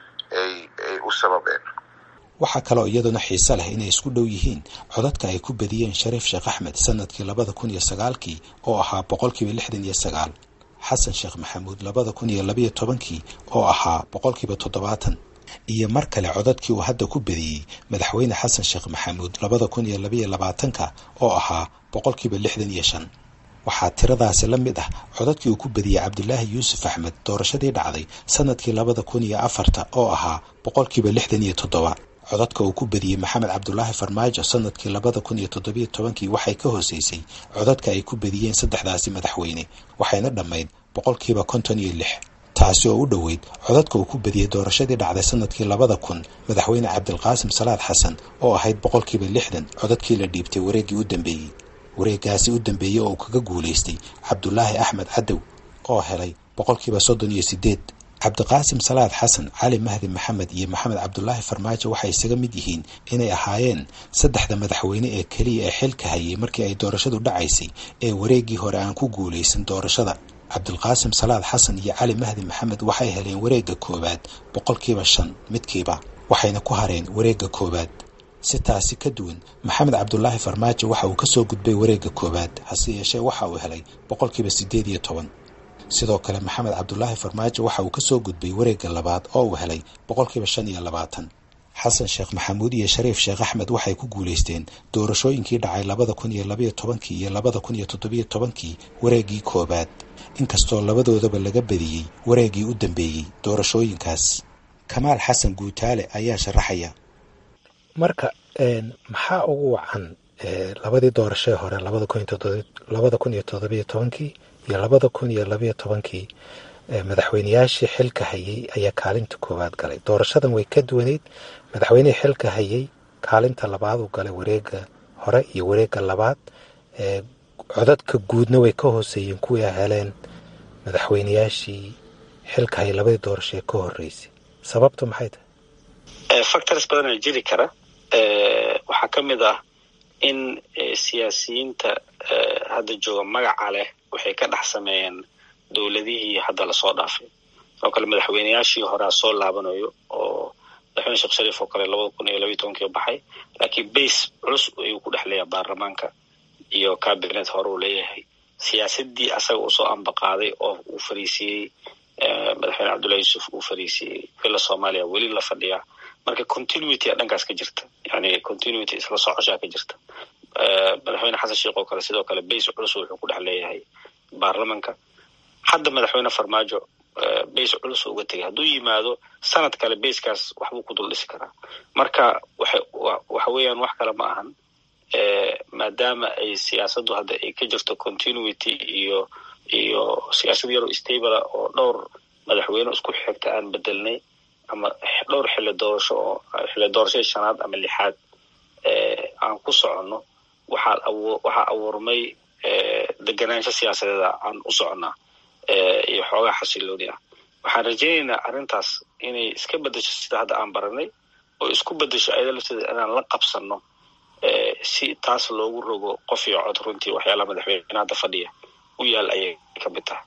ay ay u sababeen waxaa kaloo iyaduna xiise leh inay isku dhow yihiin codadka ay ku badiyeen shariif sheekh axmed sanadkii labada kun iyo sagaalkii oo ahaa boqolkiiba lixdan iyo sagaal xasan sheekh maxamuud labada kun iyo labayo tobankii oo ahaa boqolkiiba toddobaatan iyo mar kale codadkii uu hadda ku badiyey madaxweyne xasan sheekh maxamuud labada kun iyo labayo labaatanka oo ahaa boqolkiiba lixdan iyo shan waxaa tiradaasi la mid ah codadkii uu ku badiyey cabdilaahi yuusuf axmed doorashadii dhacday sanadkii labada kun iyo afarta oo ahaa boqolkiiba lixdan iyo toddoba codadka uu ku badiyey maxamed cabdulaahi farmaajo sanadkii labada kun iyo toddobiyo tobankii waxay ka hooseysay codadka ay ku badiyeen saddexdaasi madaxweyne waxayna dhammayd boqolkiiba konton iyo lix taasi oo u dhoweyd codadka uu ku badiyey doorashadii dhacday sanadkii labada kun madaxweyne cabdilqaasim salaad xasan oo ahayd boqolkiiba lixdan codadkii la dhiibtay wareeggii u dambeeyey wareegaasi u dambeeyey oo uu kaga guulaystay cabdulaahi axmed cadow oo helay boqolkiiba soddon iyo sideed cabdiqaasim salaad xasan cali mahdi maxamed iyo maxamed cabdulaahi farmaajo waxay isaga mid yihiin inay ahaayeen saddexda madaxweyne ee keliya ee xilka hayay markii ay doorashadu dhacaysay ee wareeggii hore aan ku guulaysan doorashada cabdilqaasim salaad xasan iyo cali mahdi maxamed waxay heleen wareegga koowaad boqolkiiba shan midkiiba waxayna ku hareen wareegga koowaad si taasi ka duwan maxamed cabdulaahi farmaajo waxa uu kasoo gudbay wareegga koowaad hase yeeshee waxa uu helay boqolkiiba siddeed iyo toban sidoo kale maxamed cabdulaahi farmaajo waxa uu kasoo gudbay wareegga labaad oo uu helay boqolkiiba shan iyo labaatan xasan sheekh maxamuud iyo shariif sheekh axmed waxay ku guulaysteen doorashooyinkii dhacay labada kun iyo labayo tobankii iyo labada kun iyo toddobiyo tobankii wareeggii koowaad inkastoo labadoodaba laga badiyey wareeggii u dambeeyey doorashooyinkaas kamaal xasan guutaale ayaa sharaxaya marka maxaa ugu wacan labadii doorashee hore labada kun iyo toddobiyo tobankii iyo labada kun iyo labayo tobankii madaxweyneyaashii xilka hayay ayaa kaalinta koowaad galay doorashadan way ka duwaneyd madaxweynihii xilka hayay kaalinta labaad uu galay wareega hore iyo wareega labaad codadka guudna way ka hooseeyeen kuwii a heleen madaxweynayaashii xilka hay labadii doorasho ee ka horreysay sababtu maxay tahay factors badanaa jiri kara waxaa ka mid ah in siyaasiyiinta hadda jooga magaca leh waxay ka dhex sameeyeen dowladihii hadda lasoo dhaafay oo kale madaxweynayaashii horea soo laabanayo oo madaxweyne sheekh shariif oo kale labada kun iyo labayo tobankii baxay laakiin base culus ayuu ku dhex leeyahay baarlamaanka iyo cabinet hore uu leeyahay siyaasadii asaga uu soo ambaqaaday oo uu fariisiiyey madaxweyne cabdullahi yuusuf uu fariisiiyey villa soomaaliya weli la fadhiyaa marka continuity a dhankaas ka jirta yani continuity isla socoshaa ka jirta madaxweyne xasan sheekh oo kale sidoo kale base culus wuxuu ku dhex leeyahay baarlamanka hadda madaxweyne farmaajo base culus uga tegay hadduu yimaado sanad kale basekaas waxbuu ku dul dhisi karaa marka waxa weeyaan wax kale ma ahan maadaama ay siyaasaddu hadda ay ka jirto continuity iyo iyo siyaasad yaroo stabla oo dhowr madaxweyne isku xigta aan bedelnay ama dhowr xilli doorasho oo xilli doorashadii shanaad ama lixaad aan ku soconno waxaa waxaa abuurmay deganaansho siyaasadeeda aan u soconnaa iyo xoogaa xasilooni ah waxaan rajaynaynaa arrintaas inay iska bedesho sida hadda aan baranay oo isku bedesho ayada lafteeda inaan la qabsanno si taas loogu rogo qof iyo cod runtii waxyaalaha madaxweyne hadda fadhiya u yaal ayay ka mid tahay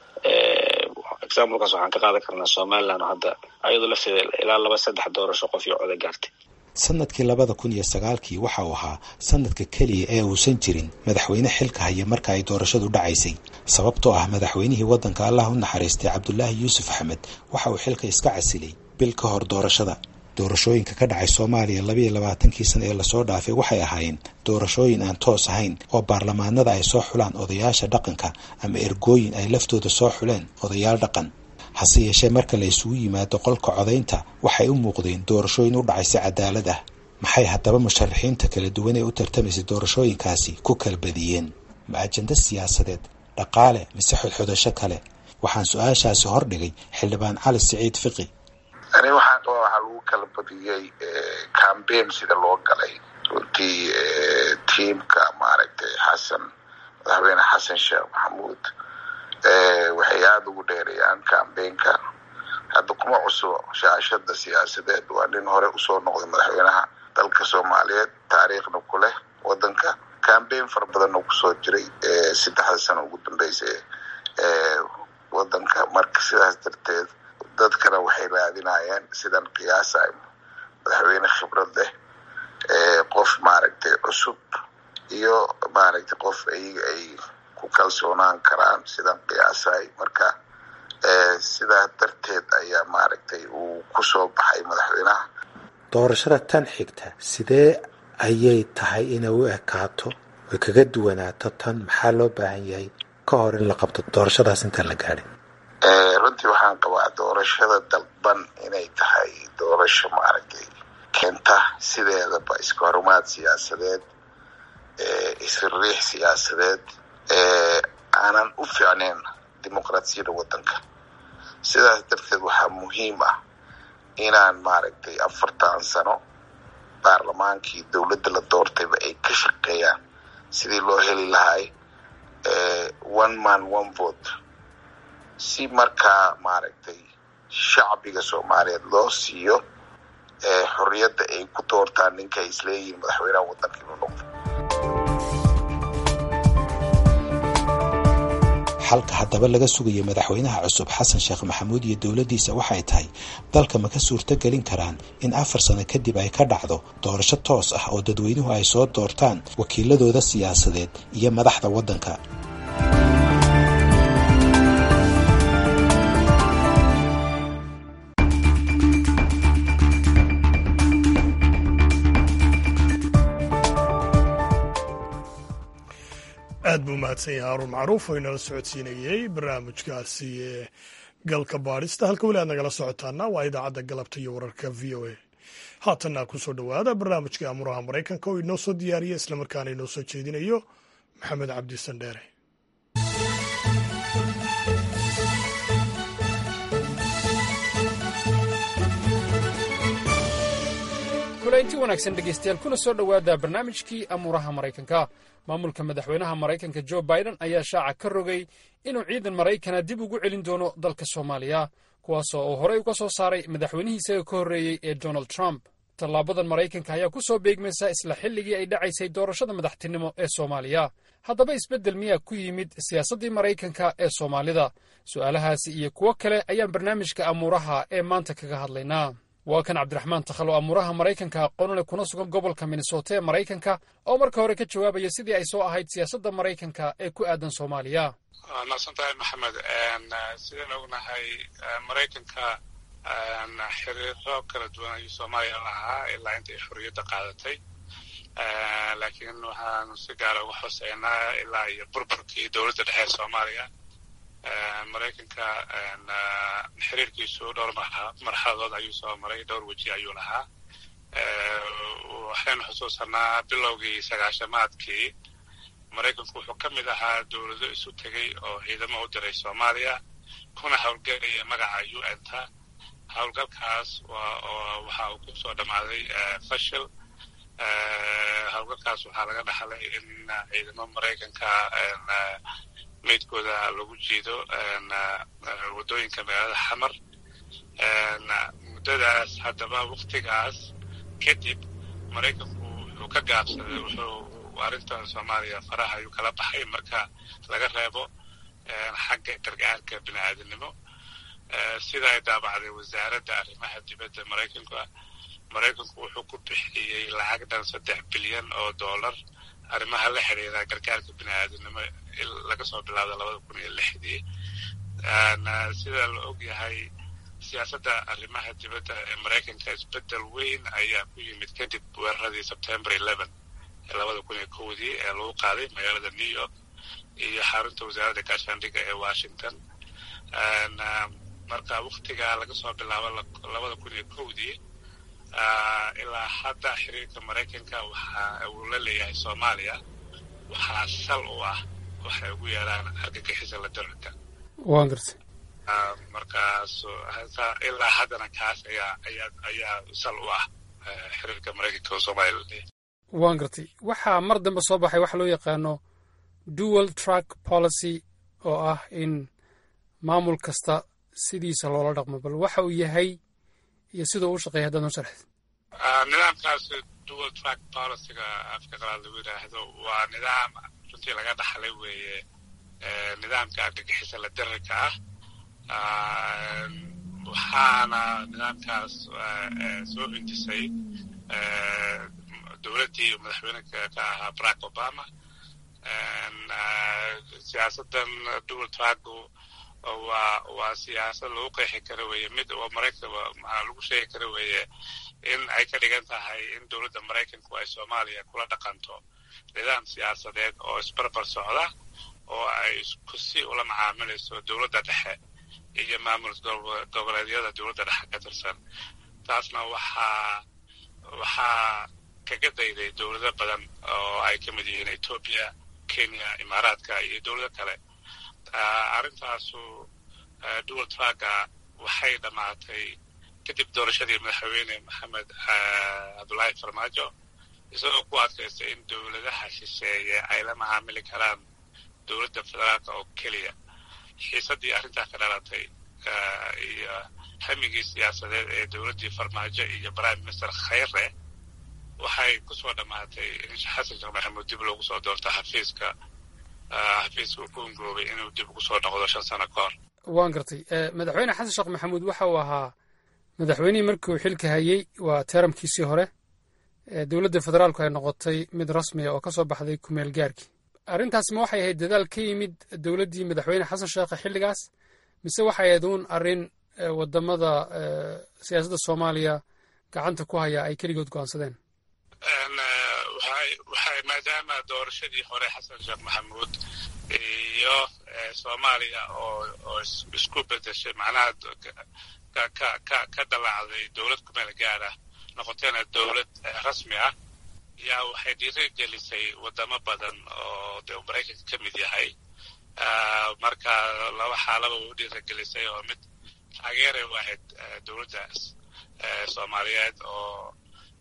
examplekaas waxaan ka qaadan karnaa somaliland oo hadda ayadoo lafteeda ilaa laba saddex doorasho qof iyo coda gaartay sanadkii labada kun iyo sagaalkii waxa uu ahaa sanadka keliya ee uusan jirin madaxweyne xilka haya marka ay doorashadu dhacaysay sababtoo ah madaxweynihii waddanka allah u naxariistay cabdulaahi yuusuf axmed waxa uu xilka iska casilay bil ka hor doorashada doorashooyinka ka dhacay soomaaliya labayo labaatankii sana ee lasoo dhaafay waxay ahaayeen doorashooyin aan toos ahayn oo baarlamaanada ay soo xulaan odayaasha dhaqanka ama ergooyin ay laftooda soo xuleen odayaal dhaqan hase yeeshee marka la isugu yimaado qolka codaynta waxay u muuqdeen doorashooyin u dhacay si cadaalad ah maxay haddaba musharaxiinta kala duwan ee u tartamaysay doorashooyinkaasi ku kala badiyeen ma ajando siyaasadeed dhaqaale mise xodxodasho kale waxaan su-aashaasi hordhigay xildhibaan cali siciid fiqi ani waxaan qabaa waxaa lagu kala badiyey cambaign sida loo galay runtii tiamka maaragtay xasan madaxweyne xasan sheekh maxamuud waxay aada ugu dheereeyaan cambaynka hadda kuma cusubo shaashada siyaasadeed waa nin hore usoo noqday madaxweynaha dalka soomaaliyeed taariikhna ku leh wadanka cambaign fara badanna kusoo jiray saddexda sano ugu dambeysa wadanka marka sidaas darteed dadkana waxay raadinayeen sidan qiyaasay madaxweyne khibrad leh qof maaragtay cusub iyo maaragtay qof ayaga ay ku kalsoonaan karaan sidan qiyaasay marka sidaa darteed ayaa maaragtay uu kusoo baxay madaxweynaha doorashada tan xigta sidee ayay tahay inay u ekaato oy kaga duwanaato tan maxaa loo baahan yahay ka hor in la qabto doorashadaas intaan la gaadhin runtii waxaan qabaa doorashada dalban inay tahay doorasho maaragtay keenta sideedaba iska horumaad siyaasadeed isriix siyaasadeed aanan u fiicnayn dimuqraasiyadda waddanka sidaas darteed waxaa muhiim ah inaan maaragtay afartan sano baarlamaankii dowladda la doortayba ay ka shaqeeyaan sidii loo heli lahay one man one vote si markaa maaragtay shacbiga soomaaliyeed loo siiyo xorriyadda ay ku doortaan ninka ay isleeyihiin madaxweynaha waddanka inuu noqdo xalka haddaba laga sugayo madaxweynaha cusub xasan sheekh maxamuud iyo dowladdiisa waxay tahay dalka ma ka suurto gelin karaan in afar sano kadib ay ka dhacdo doorasho toos ah oo dadweynuhu ay soo doortaan wakiiladooda siyaasadeed iyo madaxda waddanka aad buu mahadsan yahay haruun macruuf oo inala socodsiinayey barnaamijkaasi galka baadhista halka weli aad nagala socotaana waa idaacadda galabta iyo wararka v o a haatanna ku soo dhowaada barnaamijka amuraha maraykanka oo inoo soo diyaariya islamarkaana inoo soo jeedinayo maxamed cabdi sandheere kulanti wanaagsan dhegaystayaal kuna soo dhowaada barnaamijkii amuuraha maraykanka maamulka madaxweynaha maraykanka jo biden ayaa shaaca ka rogay inuu ciidan maraykana dib ugu celin doono dalka soomaaliya kuwaasoo uu horey uga soo saaray madaxweynihii isaga ka horreeyey ee donald trump tallaabadan maraykanka ayaa ku soo beegmaysa isla xilligii ay dhacaysay doorashada madaxtinimo ee soomaaliya haddaba isbeddel miyaa ku yimid siyaasaddii maraykanka ee soomaalida su'aalahaasi iyo kuwo kale ayaan barnaamijka amuuraha ee maanta kaga hadlaynaa waa kan cabdiraxmaan takhalo amuuraha maraykanka aqoonule kuna sugan gobolka minnesota ee maraykanka oo marka hore ka jawaabaya sidii ay soo ahayd siyaasadda maraykanka ee ku aadan soomaaliya waa mahadsan tahay maxamed sidaan ognahay maraykanka xiriiro kala duwan ayuu soomaaliya lahaa ilaa intay xorriyadda qaadatay laakiin waxaanu si gaara uga xooseynaa ilaa iyo burburkii dowladda dhexe ee soomaaliya maraykanka xiriirkiisu dhowr marxaladood ayuu soo maray dhowr weji ayuu lahaa waxaynu xusuusanaa bilowgii sagaashamaadkii maraykanku wuxuu ka mid ahaa dowlado isu tegey oo ciidamo u diray soomaaliya kuna howlgelaya magaca u n ta howlgalkaas waxa uu ku soo dhammaaday fashil howlgalkaas waxaa laga dhaxlay in ciidamo maraykanka meydkooda lagu jiido waddooyinka magaalada xamar muddadaas haddaba waktigaas kadib maraykanku wuxuu ka gaabsaday wuxuu arrintan soomaaliya faraha ayuu kala baxay marka laga reebo xagga gargaarka bini aadamnimo sida ay daabacday wasaaradda arrimaha dibadda maraykanka maraykanku wuxuu ku bixiyey lacag dhan saddex bilyan oo dollar arrimaha la xiriira gargaarka bini aadamnimo laga soo bilaabda labada kun iyo lixdii sida la og yahay siyaasadda arrimaha dibadda ee maraykanka isbeddel weyn ayaa ku yimid kadib weeraradii sebtember eleven ee labada kun iyo kowdii ee lagu qaaday magaalada new york iyo xarunta wasaaradda gaashaandhigga ee washington marka waktigaa laga soo bilaabo labada kun iyo kowdii ilaa hadda xiriirka maraykanka waxa uu la leeyahay soomaaliya waxaa sal u ah waxay ugu yeelaan argagixisa la daranka waan gartay markaas ilaa haddana kaas ayaa ayaa ayaa sal u ah xiriirka maraykanka oo soomaaliya la leeyahay waan gartay waxaa mar dambe soo baxay waxa loo yaqaano dual track policy oo ah in maamul kasta sidiisa loola dhaqmo bal waxa uu yahay iyo siduu u shaqeeya haddaad noo sharxid nidaamkaas dual track policyga afka qalaad lagu yidhaahdo waa nidaam runtii laga dhaxlay weeye nidaamka argagixisa la dirarka ah waxaana nidaamkaas soo intisay dowladdii madaxweyne ka ahaa barack obama siyaasaddan dual tracku waa waa siyaasad lagu qeexi kara weeye mid oo maraykan maxaa lagu sheegi kara weeye in ay ka dhigan tahay in dowladda maraykanku ay soomaaliya kula dhaqanto nidaam siyaasadeed oo isbarbar socda oo ay isku si ula macaamilayso dowladda dhexe iyo maamul goboleedyada dowladda dhexe ka tirsan taasna waxaa waxaa kaga dayday dowlado badan oo ay ka mid yihiin etoobiya kenya imaaraadka iyo dowlado kale arrintaasu dual tracka waxay dhammaatay kadib doorashadii madaxweyne maxamed cabdullaahi farmaajo isagoo ku adkaystay in dowladaha shisheeye ay la macaamili karaan dowladda federaalka oo keliya xiisaddii arrintaa ka dhalatay iyo hamigii siyaasadeed ee dowladdii farmaajo iyo prime minister khayre waxay kusoo dhammaatay in xasan sheekh maxamuud dib loogu soo doorto xafiiska xafiiska uu ku ungoobay inuu dib ugu soo noqdo shan sano ka hor waan gartay madaxweyne xasan sheekh maxamuud waxa uu ahaa madaxweynihii markii uu xilka hayey waa teeramkiisii hore dowladda federaalku ay noqotay mid rasmiya oo ka soo baxday kumeel gaarkii arrintaas ma waxay ahayd dadaal ka yimid dowladdii madaxweyne xasan sheekhe xilligaas mise waxay ahayd uun arrin wadamada siyaasadda soomaaliya gacanta ku haya ay keligood go'aansadeen waxay maadaama doorashadii hore xasan sheekh maxamuud iyo soomaaliya oo oo isku bedeshay macnaha ka ka ka dalaacday dowlad kumeel gaara noqoteena dowlad rasmi ah yaa waxay dhiiri gelisay wadamo badan oo dee maraykanka ka mid yahay marka laba xaalaba u dhiiri gelisay oo mid taageeray u ahayd dowladdaas soomaaliyeed oo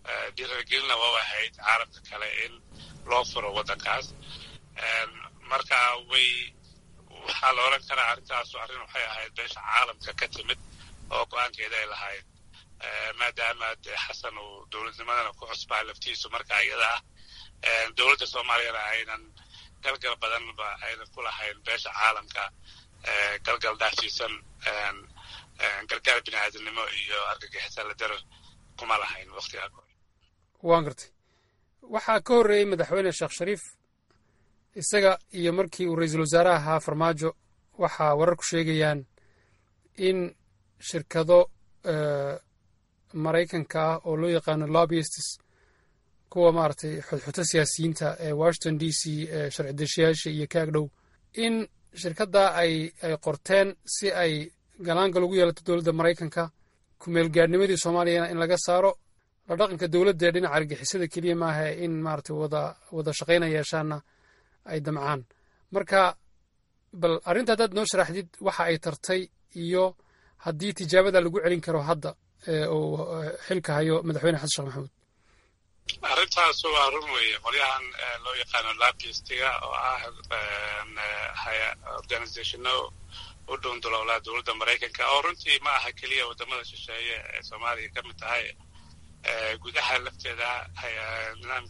dhiiragelina waa ahayd caalamka kale in loo furo waddankaas marka way waxaa la odhan karaa arrintaasu arrin waxay ahayd beesha caalamka ka timid oo go-aankeeda ay lahayd maadaama dee xasan uu dowladnimadana ku cusbaa laftiisu marka iyada ah dowladda soomaaliyana aynan galgal badanba aynan ku lahayn beesha caalamka galgal dhaafsiisan gargaar bini aadamnimo iyo argagixisa la daro kuma lahayn waktigaa hore waan gartay waxaa ka horreeyey madaxweyne sheekh shariif isaga iyo markii uu ra-iisul wasaare ahaa farmaajo waxaa wararku sheegayaan in shirkado maraykanka ah oo loo yaqaano lobbyists kuwa maaragtay xudxuto siyaasiyiinta ee washington d c ee sharci deshayaasha iyo kaag dhow in shirkaddaa ay ay qorteen si ay galaangal ugu yeelato dowladda maraykanka kumeel gaadhnimadii soomaaliyana in laga saaro la dhaqanka dowladda ee dhinaca argixisada keliya maaha in maaragtay wada wada shaqayna yeeshaanna ay damcaan marka bal arrinta haddaad noo sharaxdid waxa ay tartay iyo haddii tijaabada lagu celin karo hadda uu xilka hayo madaxweyne xasan sheekh maxamuud arrintaas waa run weeye qolyahan loo yaqaano labistiga oo ah organizationo u dhundulowlaa dowladda maraykanka oo runtii ma aha keliya wadamada shisheeye ee soomaaliya ka mid tahay gudaha lafteeda nidaam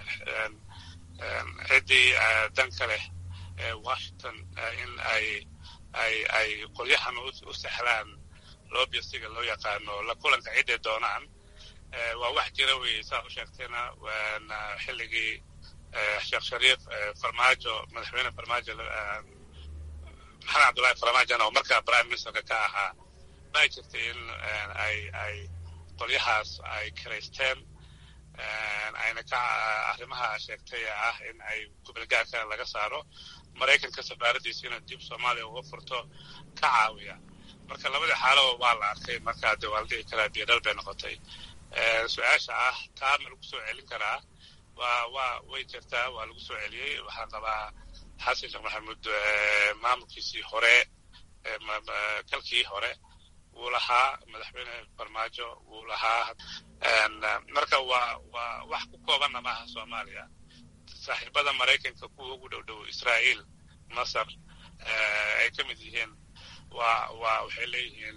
ciddii danka leh washington in ay ay ay qolyahan u sexlaan lobbystiga loo yaqaano la kulanka cidday doonaan waa wax jira weeye saa u sheegtayna waana xilligii sheekh shariif farmaajo madaxweyne farmaajo maxamed cabdullahi farmaajona oo markaa prime ministerka ka ahaa baa jirtay in ay ay qolyahaas ay kiraysteen ayna ka arrimaha sheegtay ah in ay kubilgaarka laga saaro maraykanka safaaradiisiina dib soomaaliya uga furto ka caawiya marka labadii xaalo waa la arkay markaa de waa la dhihi karaa biyodhal bay noqotay su-aasha ah taa ma lagu soo celin karaa waa waa way jirtaa waa lagu soo celiyey waxaan qabaa xasan sheekh maxamuud maamulkiisii hore kalkii hore wuu lahaa madaxweyne farmaajo wuu lahaa marka waa waa wax ku koobanna maaha soomaaliya saaxiibada maraykanka kuwa ugu dhow dhow israa'iil masar ay ka mid yihiin waa waa waxay leeyihiin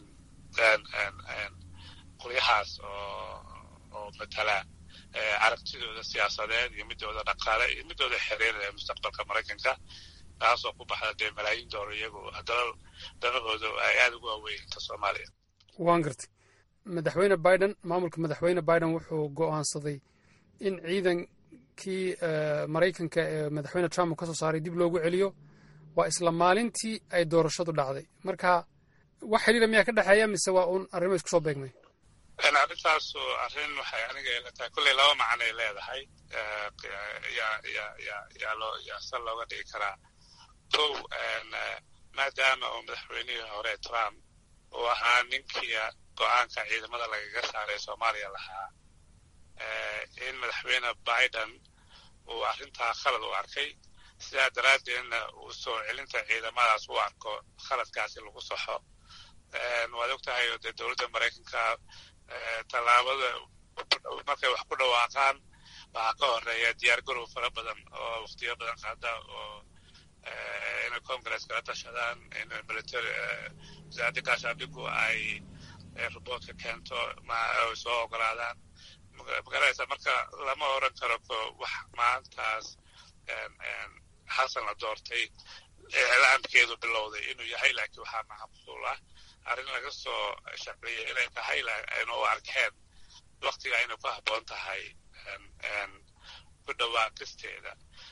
qolyahaas oo oo matala aragtidooda siyaasadeed iyo midooda dhaqaale iyo midooda xiriir ee mustaqbalka maraykanka taasoo ku baxda dee malaayiin doolar iyagu dalal danahooda ay aada ugu waaweynta soomaaliya waan gartay madaxweyne biden maamulka madaxweyne biden wuxuu go'aansaday in ciidankii maraykanka ee madaxweyne trump uu ka soo saaray dib loogu celiyo waa isla maalintii ay doorashadu dhacday marka wax xiriira miyaa ka dhexeeya mise waa uun arrimo isku soo beegmay arrintaasu arrin waxay aniga ila tahay kulley laba macnay leedahay yaa ya ya yaa loo yaa sal looga dhigi karaa kow maadaama uu madaxweynihii hore trump uu ahaa ninkii go-aanka ciidamada lagaga saaray soomaaliya lahaa in madaxweyne biden uu arrintaa khalad u arkay sidaa daraaddeedna uu soo celinta ciidamadaas u arko khaladkaasi lagu saxo waad og tahay dee dowladda maraykanka tallaabada markay wax ku dhawaaqaan waxaa ka horeeya diyaar garow fara badan oo waktiyo badan qaada oo inay congress kala tashadaan in military wasaaradda gaashaandhigu ay riboortka keento ay soo ogolaadaan magaraysa marka lama oran karo wax maantaas xasan la doortay iclaamkeedu bilowday inuu yahay laakiin waxaa macquul ah arrin laga soo shaqeeyay inay tahay aynu u arkeen waktiga inay ku habboon tahay ku dhawaaqisteeda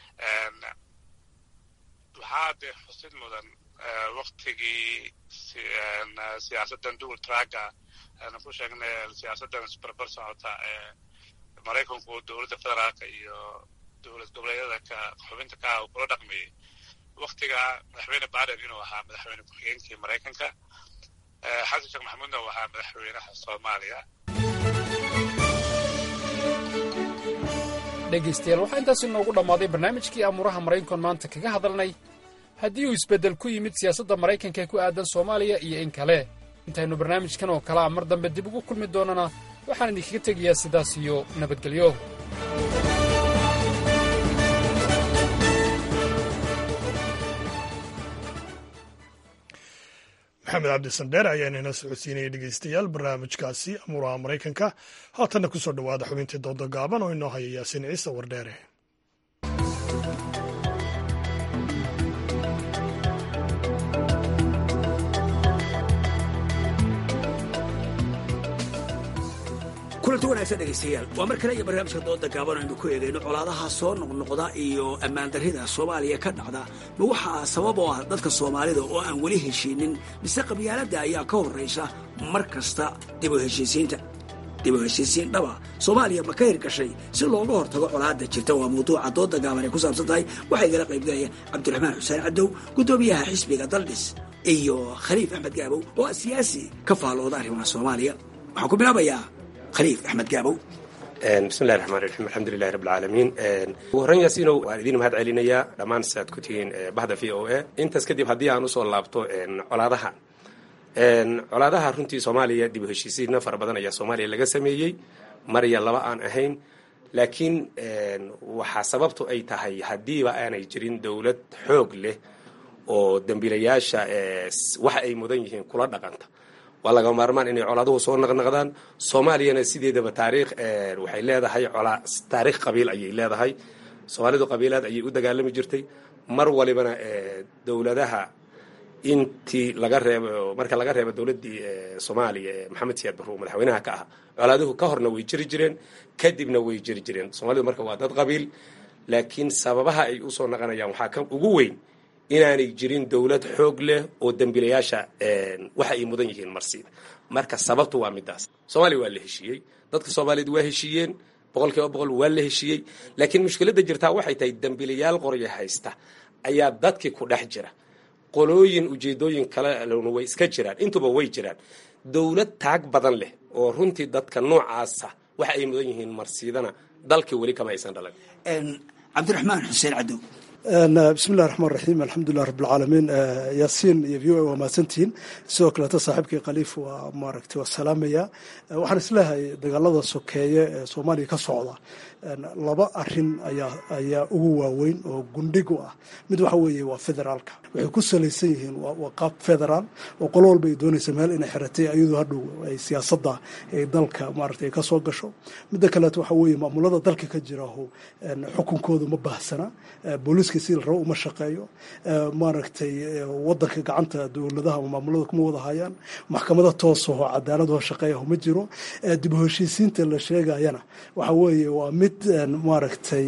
waxaa dee xusid mudan waktigii siyaasaddan dual tracka aanu ku sheegnay siyaasaddan isbarbar socota ee maraykanku dowladda federaalka iyo dowlad goboleedyada ka xubinta ka ah uu kula dhaqmayay waktiga madaxweyne biden inuu ahaa madaxweyne ku-xigeenkii maraykanka xasan sheekh maxamuudna uu ahaa madaxweynaha soomaaliya dhegaystayaal waxaa intaasi noogu dhammaaday barnaamijkii amuuraha maraykankoon maanta kaga hadalnay haddii uu isbeddel ku yimid siyaasadda maraykanka ee ku aadan soomaaliya iyo in kale intaynu barnaamijkan oo kalea mar dambe dib ugu kulmi doonana waxaan idinkaga tegayaa sidaas iyo nabadgelyo maxamed cabdisandheer ayaa inala socodsiinayay dhegeystayaal barnaamijkaasi amuuraha maraykanka haatanna ku soo dhowaada xubintii dooda gaaban oo inoo haya yaasiin ciise wardheere kulanti wanaagsan dhegaystayaal waa mar kale iyo barnaamijka dooda gaaban aynu ku eegayno colaadaha soo noqnoqda iyo ammaandarrida soomaaliya ka dhacda ma waxaa sabab oo ah dadka soomaalida oo aan weli heshiinin mise qabyaaladda ayaa ka horraysa mar kasta dib u heshiisiinta dib u heshiisiin dhaba soomaaliya ma ka hirgashay si looga hortago colaadda jirta waa mawduuca dooda gaaban ay ku saabsan tahay waxaa igala qaybgalaya cabdiraxmaan xuseen cadow guddoomiyaha xisbiga daldhis iyo khaliif axmed gaabow oo siyaasi ka faallooda arrimaha soomaaliya waxaan ku bilaabayaa khaliif axmed gaabow bismillahi raxmaan raxiim alxamdulilahi rabbilcaalamiin ugu horran yaasiinow waan idiin mahad celinayaa dhammaan siaad ku tihiin bahda v o a intaas kadib haddii aan usoo laabto colaadaha colaadaha runtii soomaaliya dib u heshiisiinna fara badan ayaa soomaaliya laga sameeyey marya laba aan ahayn laakiin waxaa sababtu ay tahay haddiiba aanay jirin dowlad xoog leh oo dembiilayaasha waxa ay mudan yihiin kula dhaqanta waa laga maarmaan inay colaaduhu soo naqnaqdaan soomaaliyana sideedaba taariikh waxay leedahay taariikh qabiil ayay leedahay soomaalidu qabiilaad ayay u dagaalami jirtay mar walibana dowladaha intii laga reebo marka laga reebo dowladdii soomaaliya ee maxamed siyaad barruur madaxweynaha ka ah colaaduhu ka horna way jiri jireen kadibna way jiri jireen soomaalidu marka waa dad qabiil laakiin sababaha ay usoo naqanayaan waxaa ka ugu weyn inaanay jirin dowlad xoog leh oo dembiilayaasha waxa ay mudan yihiin marsiida marka sababtu waa midaas soomaaliya waa la heshiiyey dadka soomaaliyeed waa heshiiyeen boqol kiiba boqol waa la heshiiyey laakiin mushkiladda jirtaa waxay tahay dembiilayaal qorya haysta ayaa dadkii ku dhex jira qolooyin ujeedooyin kalena way iska jiraan intuba way jiraan dowlad taag badan leh oo runtii dadka noocaasa waxa ay mudan yihiin marsiidana dalkii weli kama aysan dhalan cabdiraxmaan xuseen cadow bismillahi raxmaan raxiim alxamdulilah rabbilcaalamiin yaasiin iyo v o a waa mahadsantihiin sidoo kaleeto saaxiibkii khaliif waa maaragtay waa salaamaya waxaan isleehay dagaalada sokeeye ee soomaaliya ka socda laba arin ayaa ayaa ugu waaweyn oo gundhig u ah mid waxa weeye waa federaalka waxay ku salaysan yihiin waa qaab federaal oo qolo walba ay doonaysa meel inay xiratay ayadoo hadhow ay siyaasadda ay dalka maaragtay ka soo gasho midda kaleeto waxa weeye maamulada dalka ka jiraho xukunkooda ma baahsana booliiska si la rabo uma shaqeeyo maaragtay wadanka gacanta dowladaha ama maamulada kuma wada hayaan maxkamada toosaho cadaaladho shaqeeyaho ma jiro dib u heshiisiinta la sheegayana waxa weeye waa mid maaragtay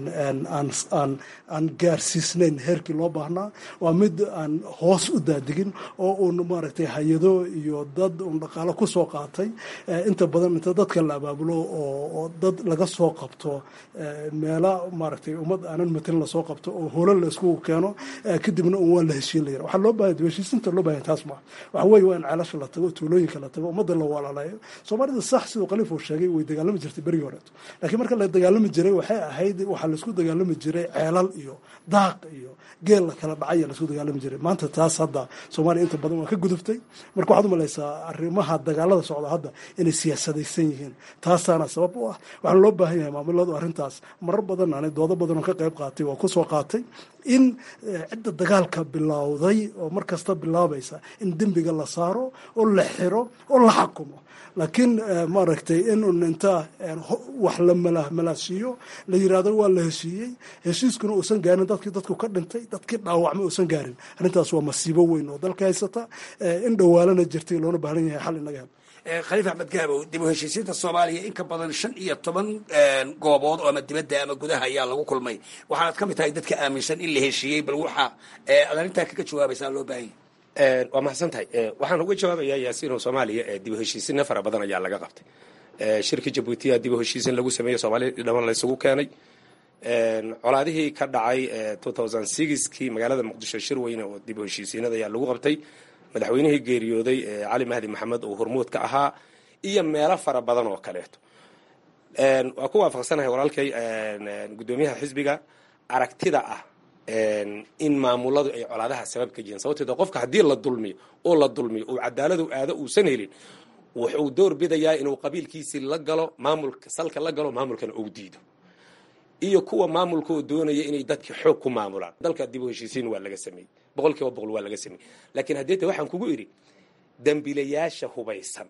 aan gaarsiisnayn heerkii loo baahnaa waa mid aan hoos u daadigin oo uun maaragtay hay-ado iyo dad un dhaqaalo ku soo qaatay inta badan inta dadka la abaabulo oo dad laga soo qabto meela maaragtay ummad aanan matelin lasoo qabto oo holan la isku keeno kadibna un waa la heshiin layira waxaa loo baahanya heshiisinta loo bahanya taas maa waxa weeye waa in ceelasha la tago tuulooyinka la tago ummadda la walaalayo soomaalida sax siduu khaliif uu sheegay way dagaalami jirtay berigii horeeto laakiin marka la dagaalami jiray waxay ahayd waxaa laisku dagaalami jiray ceelal iyo daaq iyo geel la kala dhacaya laisku dagaalami jiray maanta taas hadda soomaaliya inta badan waa ka gudubtay marka waxaad umalaysaa arrimaha dagaalada socda hadda inay siyaasadaysan yihiin taasaana sabab u ah waxaana loo baahan yahay maamuladu arrintaas marar badan ani doodo badan oo ka qayb qaatay waa kusoo qaatay in cidda dagaalka bilowday oo mar kasta bilaabaysa in dembiga la saaro oo la xiro oo la xakumo laakiin maaragtay in un inta wax la malaasiiyo la yirahdo waa la heshiiyey heshiiskuna uusan gaarin dadkii dadku ka dhintay dadkii dhaawacma uusan gaarin arrintaas waa masiibo weyn oo dalka haysata in dhowaalana jirtay loona baahan yahay xal inaga hel khaliif axmed gaabow dib u heshiisiinta soomaaliya in ka badan shan iyo toban goobood oo ama dibadda ama gudaha ayaa lagu kulmay waxaanad ka mid tahay dadka aaminsan in la heshiiyey bal waxa ad arrintaa kaga jawaabaysaa loo baahan yahy waa mahadsan tahay waxaan uga jawaabayaa yaasiino soomaaliya dib u heshiisinna fara badan ayaa laga qabtay shirka jabuutiya dib u heshiisin lagu sameeyey soomaalida dhaman laysugu keenay colaadihii ka dhacay kii magaalada muqdisho shir weyne oo dib u heshiisiinada ayaa lagu qabtay madaxweynihii geeriyooday cali mahdi maxamed oo hormuud ka ahaa iyo meelo fara badan oo kaleeto waa ku waafaqsanahay walaalkay guddoomiyaha xisbiga aragtida ah in maamuladu ay colaadaha sabab ka yihiin sababteed qofka haddii la dulmiyo oo la dulmiyo oo cadaaladu aado uusan helin wuxuu door bidayaa inuu qabiilkiisii la galo maamulka salka la galo maamulkana uu diido iyo kuwa maamulka oo doonaya inay dadka xoog ku maamulaan dalka dib u heshiisiin waa laga sameeyey boqol kiiba boqol waa laga sameeyey laakiin haddeeta waxaan kugu idhi dembilayaasha hubaysan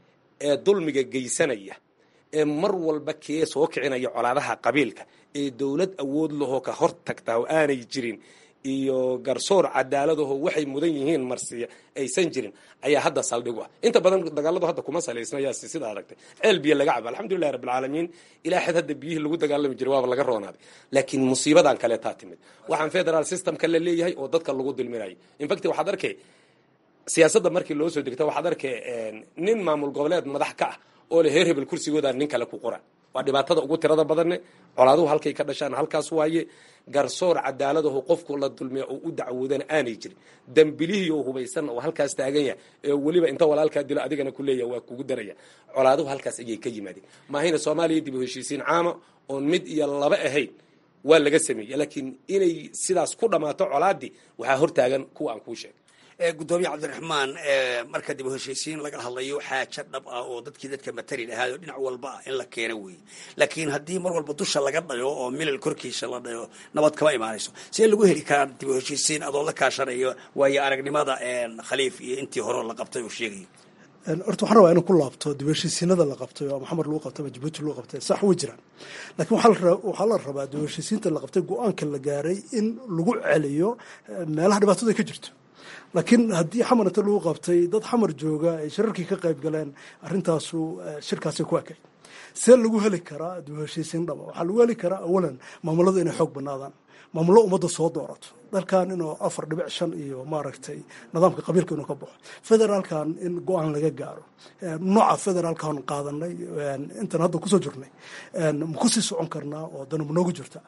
ee dulmiga geysanaya ee mar walba kee soo kicinaya colaadaha qabiilka ee dowlad awood lahoo ka hor tagtaa oo aanay jirin iyo garsoor cadaaladaho waxay mudan yihiin marsiya aysan jirin ayaa hadda saldhig u ah inta badan dagaaladu hadda kuma salaysna yaasi sida aragtay ceel biyo laga cabo alxamdulilahi rabbilcaalamiin ilaa xad hadda biyihii lagu dagaalami jiray waaba laga roonaaday laakiin musiibadan kaleetaa timid waxaan federal systemka la leeyahay oo dadka lagu dulminayo infact waxaad arkay siyaasadda markii loo soo degto waxaad arkay nin maamul goboleed madax ka ah oo le heer hebel kursigooda nin kale ku qora waa dhibaatada ugu tirada badanne colaaduhu halkay ka dhashaan halkaas waaye garsoor cadaaladahu qofku la dulmiya oo u dacwoodana aanay jirin dambilihii oo hubaysan oo halkaas taagan yahay ee weliba inta walaalkaa dilo adigana ku leeyaha waa kugu daraya colaaduhu halkaas ayay ka yimaadeen maahayna soomaaliya dib u heshiisiin caama oon mid iyo laba ahayn waa laga sameeyey laakiin inay sidaas ku dhammaato colaadii waxaa hortaagan kuwa aan kuu sheegay gudoomiye cabdiraxmaan marka dib u heshiisiin laga hadlayo xaajo dhab ah oo dadkii dadka matali lahaayo dhinac walba ah in la keeno weeye laakiin haddii mar walba dusha laga dhayo oo milal korkiisa la dhayo nabad kama imaanayso see lagu heli karaa dib u heshiisiin adoo la kaashanayo waayo aragnimada khaliif iyo intii hore la qabtay oo sheegayo horta waxaan rabaa inuu ku laabto dib heshiisiinada la qabtay oo maxamed lagu qabtay ama jabuuti lagu qabtay sax way jiraan laakiin waxaa la rabaa dib heshiisiinta la qabtay go-aanka la gaaray in lagu celiyo meelaha dhibaatada ka jirto laakiin haddii xamar inta lagu qabtay dad xamar jooga ay shirarkii ka qayb galeen arrintaasu shirkaasi ku ekay see lagu heli karaa dib heshiisiin dhaba waxaa lagu heli karaa awalan maamuladu inay xoog banaadaan maamullo ummadda soo doorato dalkan inuu afar dhibic shan iyo maaragtay nidaamka qabiilka inuu ka baxo federaalkan in go-aan laga gaaro nooca federaalkan qaadanay intan hadda kusoo jirnay ma kusii socon karnaa oo dana ma noogu jirta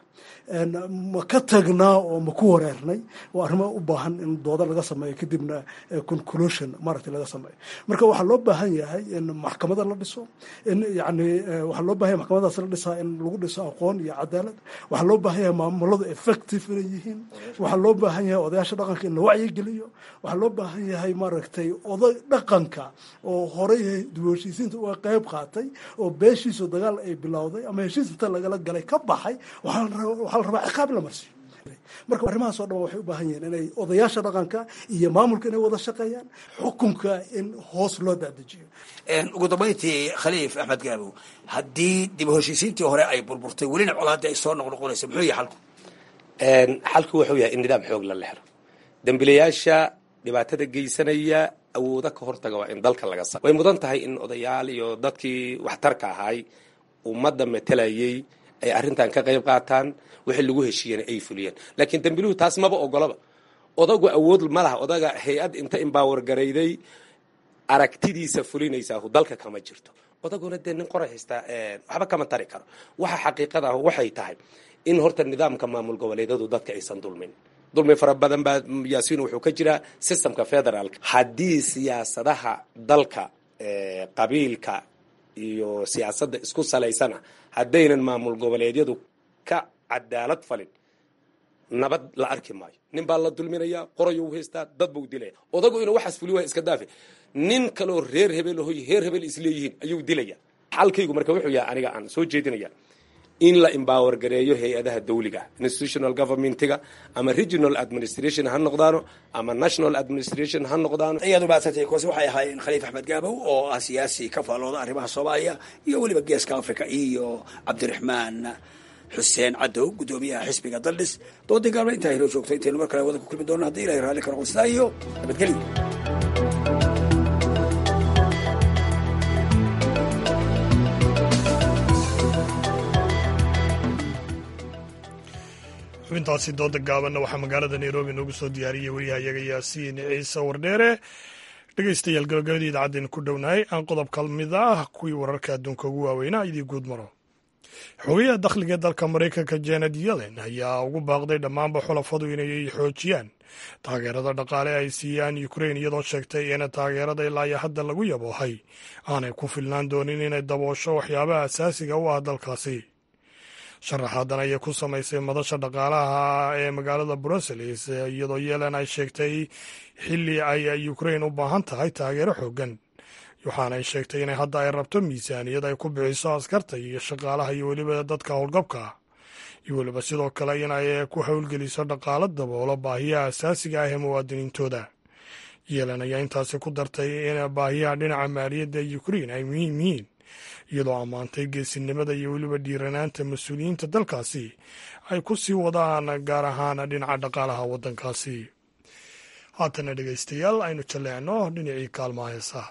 ma ka tagnaa oo ma ku wareernay oo arrimo u baahan in dooda laga sameeyo kadibna conclusion maaragtay laga sameeyo marka waxaa loo baahan yahay in maxkamada la dhiso in yani waxaa loo bahan yahay maxkamadaas la dhisaa in lagu dhiso aqoon iyo cadaalad waxaa loo baahan yahay maamuladu effective inay yihiin waxaa loo baahan yahay odayaasha dhaqanka in la wacyigeliyo waxaa loo baahan yahay maaragtay oday dhaqanka oo horey dib heshiisiinta uga qayb qaatay oo beeshiisu dagaal ay bilowday ama heshiis inta lagala galay ka baxay waxaa la rabaa ciqaab la marsiyo marka arrimahaas oo dhan waxay u baahan yihiin inay odayaasha dhaqanka iyo maamulka inay wada shaqeeyaan xukunka in hoos loo daadejiyo ugu dambayntii khaliif axmed gaabow haddii dib u heshiisiintii hore ay burburtay welina colaadii ay soo noqnoqonaysa muxuu yahay xalku xalku wuxuu yahay in nidaam xoog la lehro dembilayaasha dhibaatada geysanaya awooda ka hortaga waa in dalka laga sa way mudan tahay in odayaal iyo dadkii waxtarka ahaay ummadda matelayay ay arrintan ka qayb qaataan wixii lagu heshiiyana ay fuliyeen laakiin dembiluhu taas maba ogolaba odagu awood ma laha odaga hay-ad inta imbaawar garayday aragtidiisa fulinaysaa dalka kama jirto odaguna dee nin qoray haystaa waxba kama tari karo waxa xaqiiqada ah waxay tahay in horta nidaamka maamul goboleedyadu dadka aysan dulmin dulmi fara badan baa yaasiin wuxuu ka jiraa systemka federaalka haddii siyaasadaha dalka qabiilka iyo siyaasadda isku salaysana haddaynan maamul goboleedyadu ka cadaalad falin nabad la arki maayo nin baa la dulminayaa qorayou haystaa dad buu dilaya odagu inuu waxaas fuli waaya iska daafe nin kaloo reer hebel hoy reer hebel isleeyihiin ayuu dilaya xalkaygu marka wuxuu yahay aniga aan soo jeedinaya in la embower gareeyo hay-adaha dawliga institutional governmentiga ama regional administration ha noqdaano ama national administration ha noqdaano ayaad umahadsantay kuwaasi waxay ahaayeen khaliif axmed gaabow oo ah siyaasi ka faallooda arrimaha soomaaliya iyo weliba geeska africa iyo cabdiraxmaan xuseen cadow guddoomiyaha xisbiga daldhis doodii gaabna intaa inoo joogto intaynu mar kale wada ku kulmi doona haddii ilahay raalli ka noqon sidaa iyo nabadgelyo xubintaasi dooda gaabanna waxaa magaalada nairobi noogu soo diyaariyey wariyahayaga yaasiin ciise wardheere dhegeystayaal gabagabadii idaacaddeenu ku dhownahay aan qodob ka mid ah kuwii wararka adduunka ugu waaweynaa idii guud maro xogayaha dakhliga dalka maraykanka janet yellen ayaa ugu baaqday dhammaanba xulafadu inay xoojiyaan taageerada dhaqaale ay siiyaan ukrain iyadoo sheegtay in taageerada ilaa hadda lagu yaboohay aanay ku filnaan doonin inay daboosho waxyaabaha asaasiga u ah dalkaasi sharaxaadan ayay ku samaysay madasha dhaqaalaha ee magaalada brussels iyadoo yeelen ay sheegtay xilli ay ukrain u baahan tahay taageero xoogan waxaana ay sheegtay inay hadda ay rabto miisaaniyad ay ku bixiso askarta iyo shaqaalaha iyo weliba dadka howlgabka ah iyo weliba sidoo kale inay ku howlgeliso dhaqaalo daboolo baahiyaha asaasiga ah ee muwaadiniintooda yeelan ayaa intaasi ku dartay in baahiyaha dhinaca maaliyadda ukrein ay muhiim yihiin iyadoo ammaantay geesinimada iyo weliba dhiiranaanta mas-uuliyiinta dalkaasi ay ku sii wadaan gaar ahaan dhinaca dhaqaalaha waddankaasi haatana dhegaystayaal aynu jalleecno dhinacii kaalmaha heesaha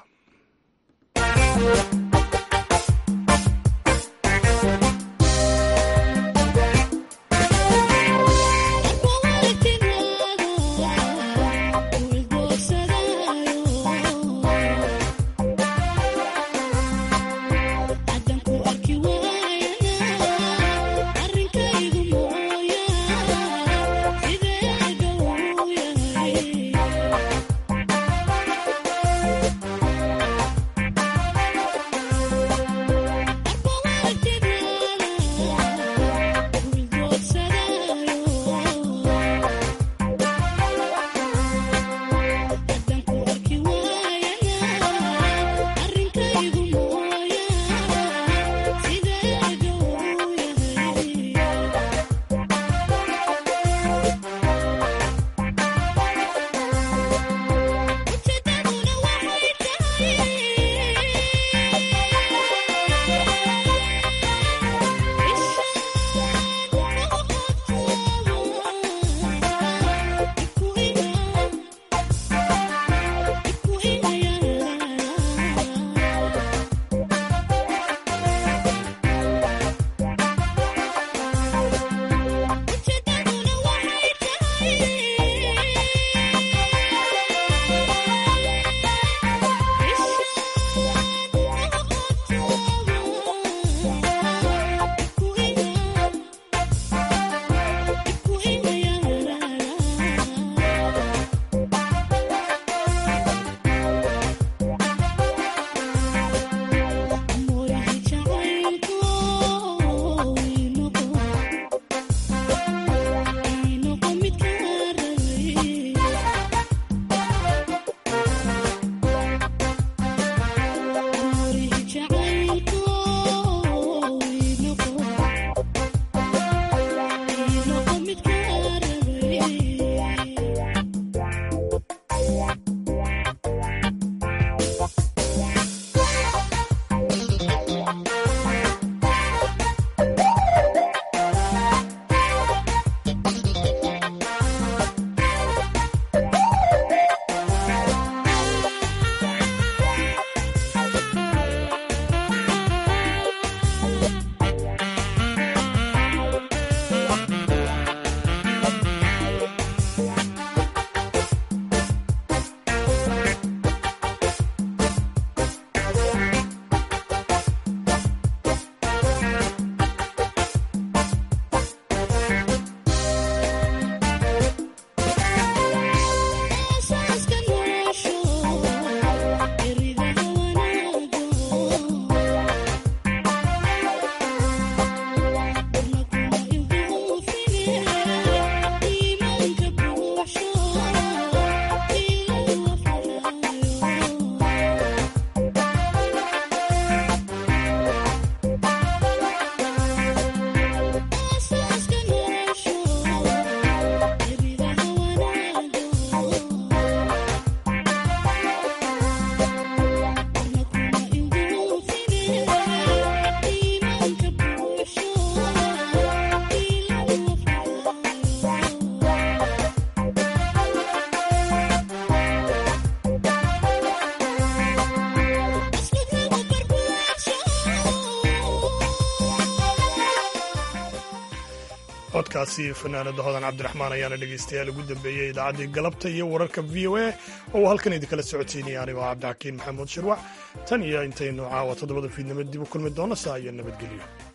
codkaasi fanaanada hodan cabdiraxmaan ayaana dhegaystayaal ugu dambeeyey idaacaddii galabta iyo wararka v o a oo uu halkan idinkala socotiinaya anigoo cabdixakiin maxamuud shirwac tan iyo intaynu caawa toddobada fiidnimo dib u kulmi doona saa iyo nabadgelyo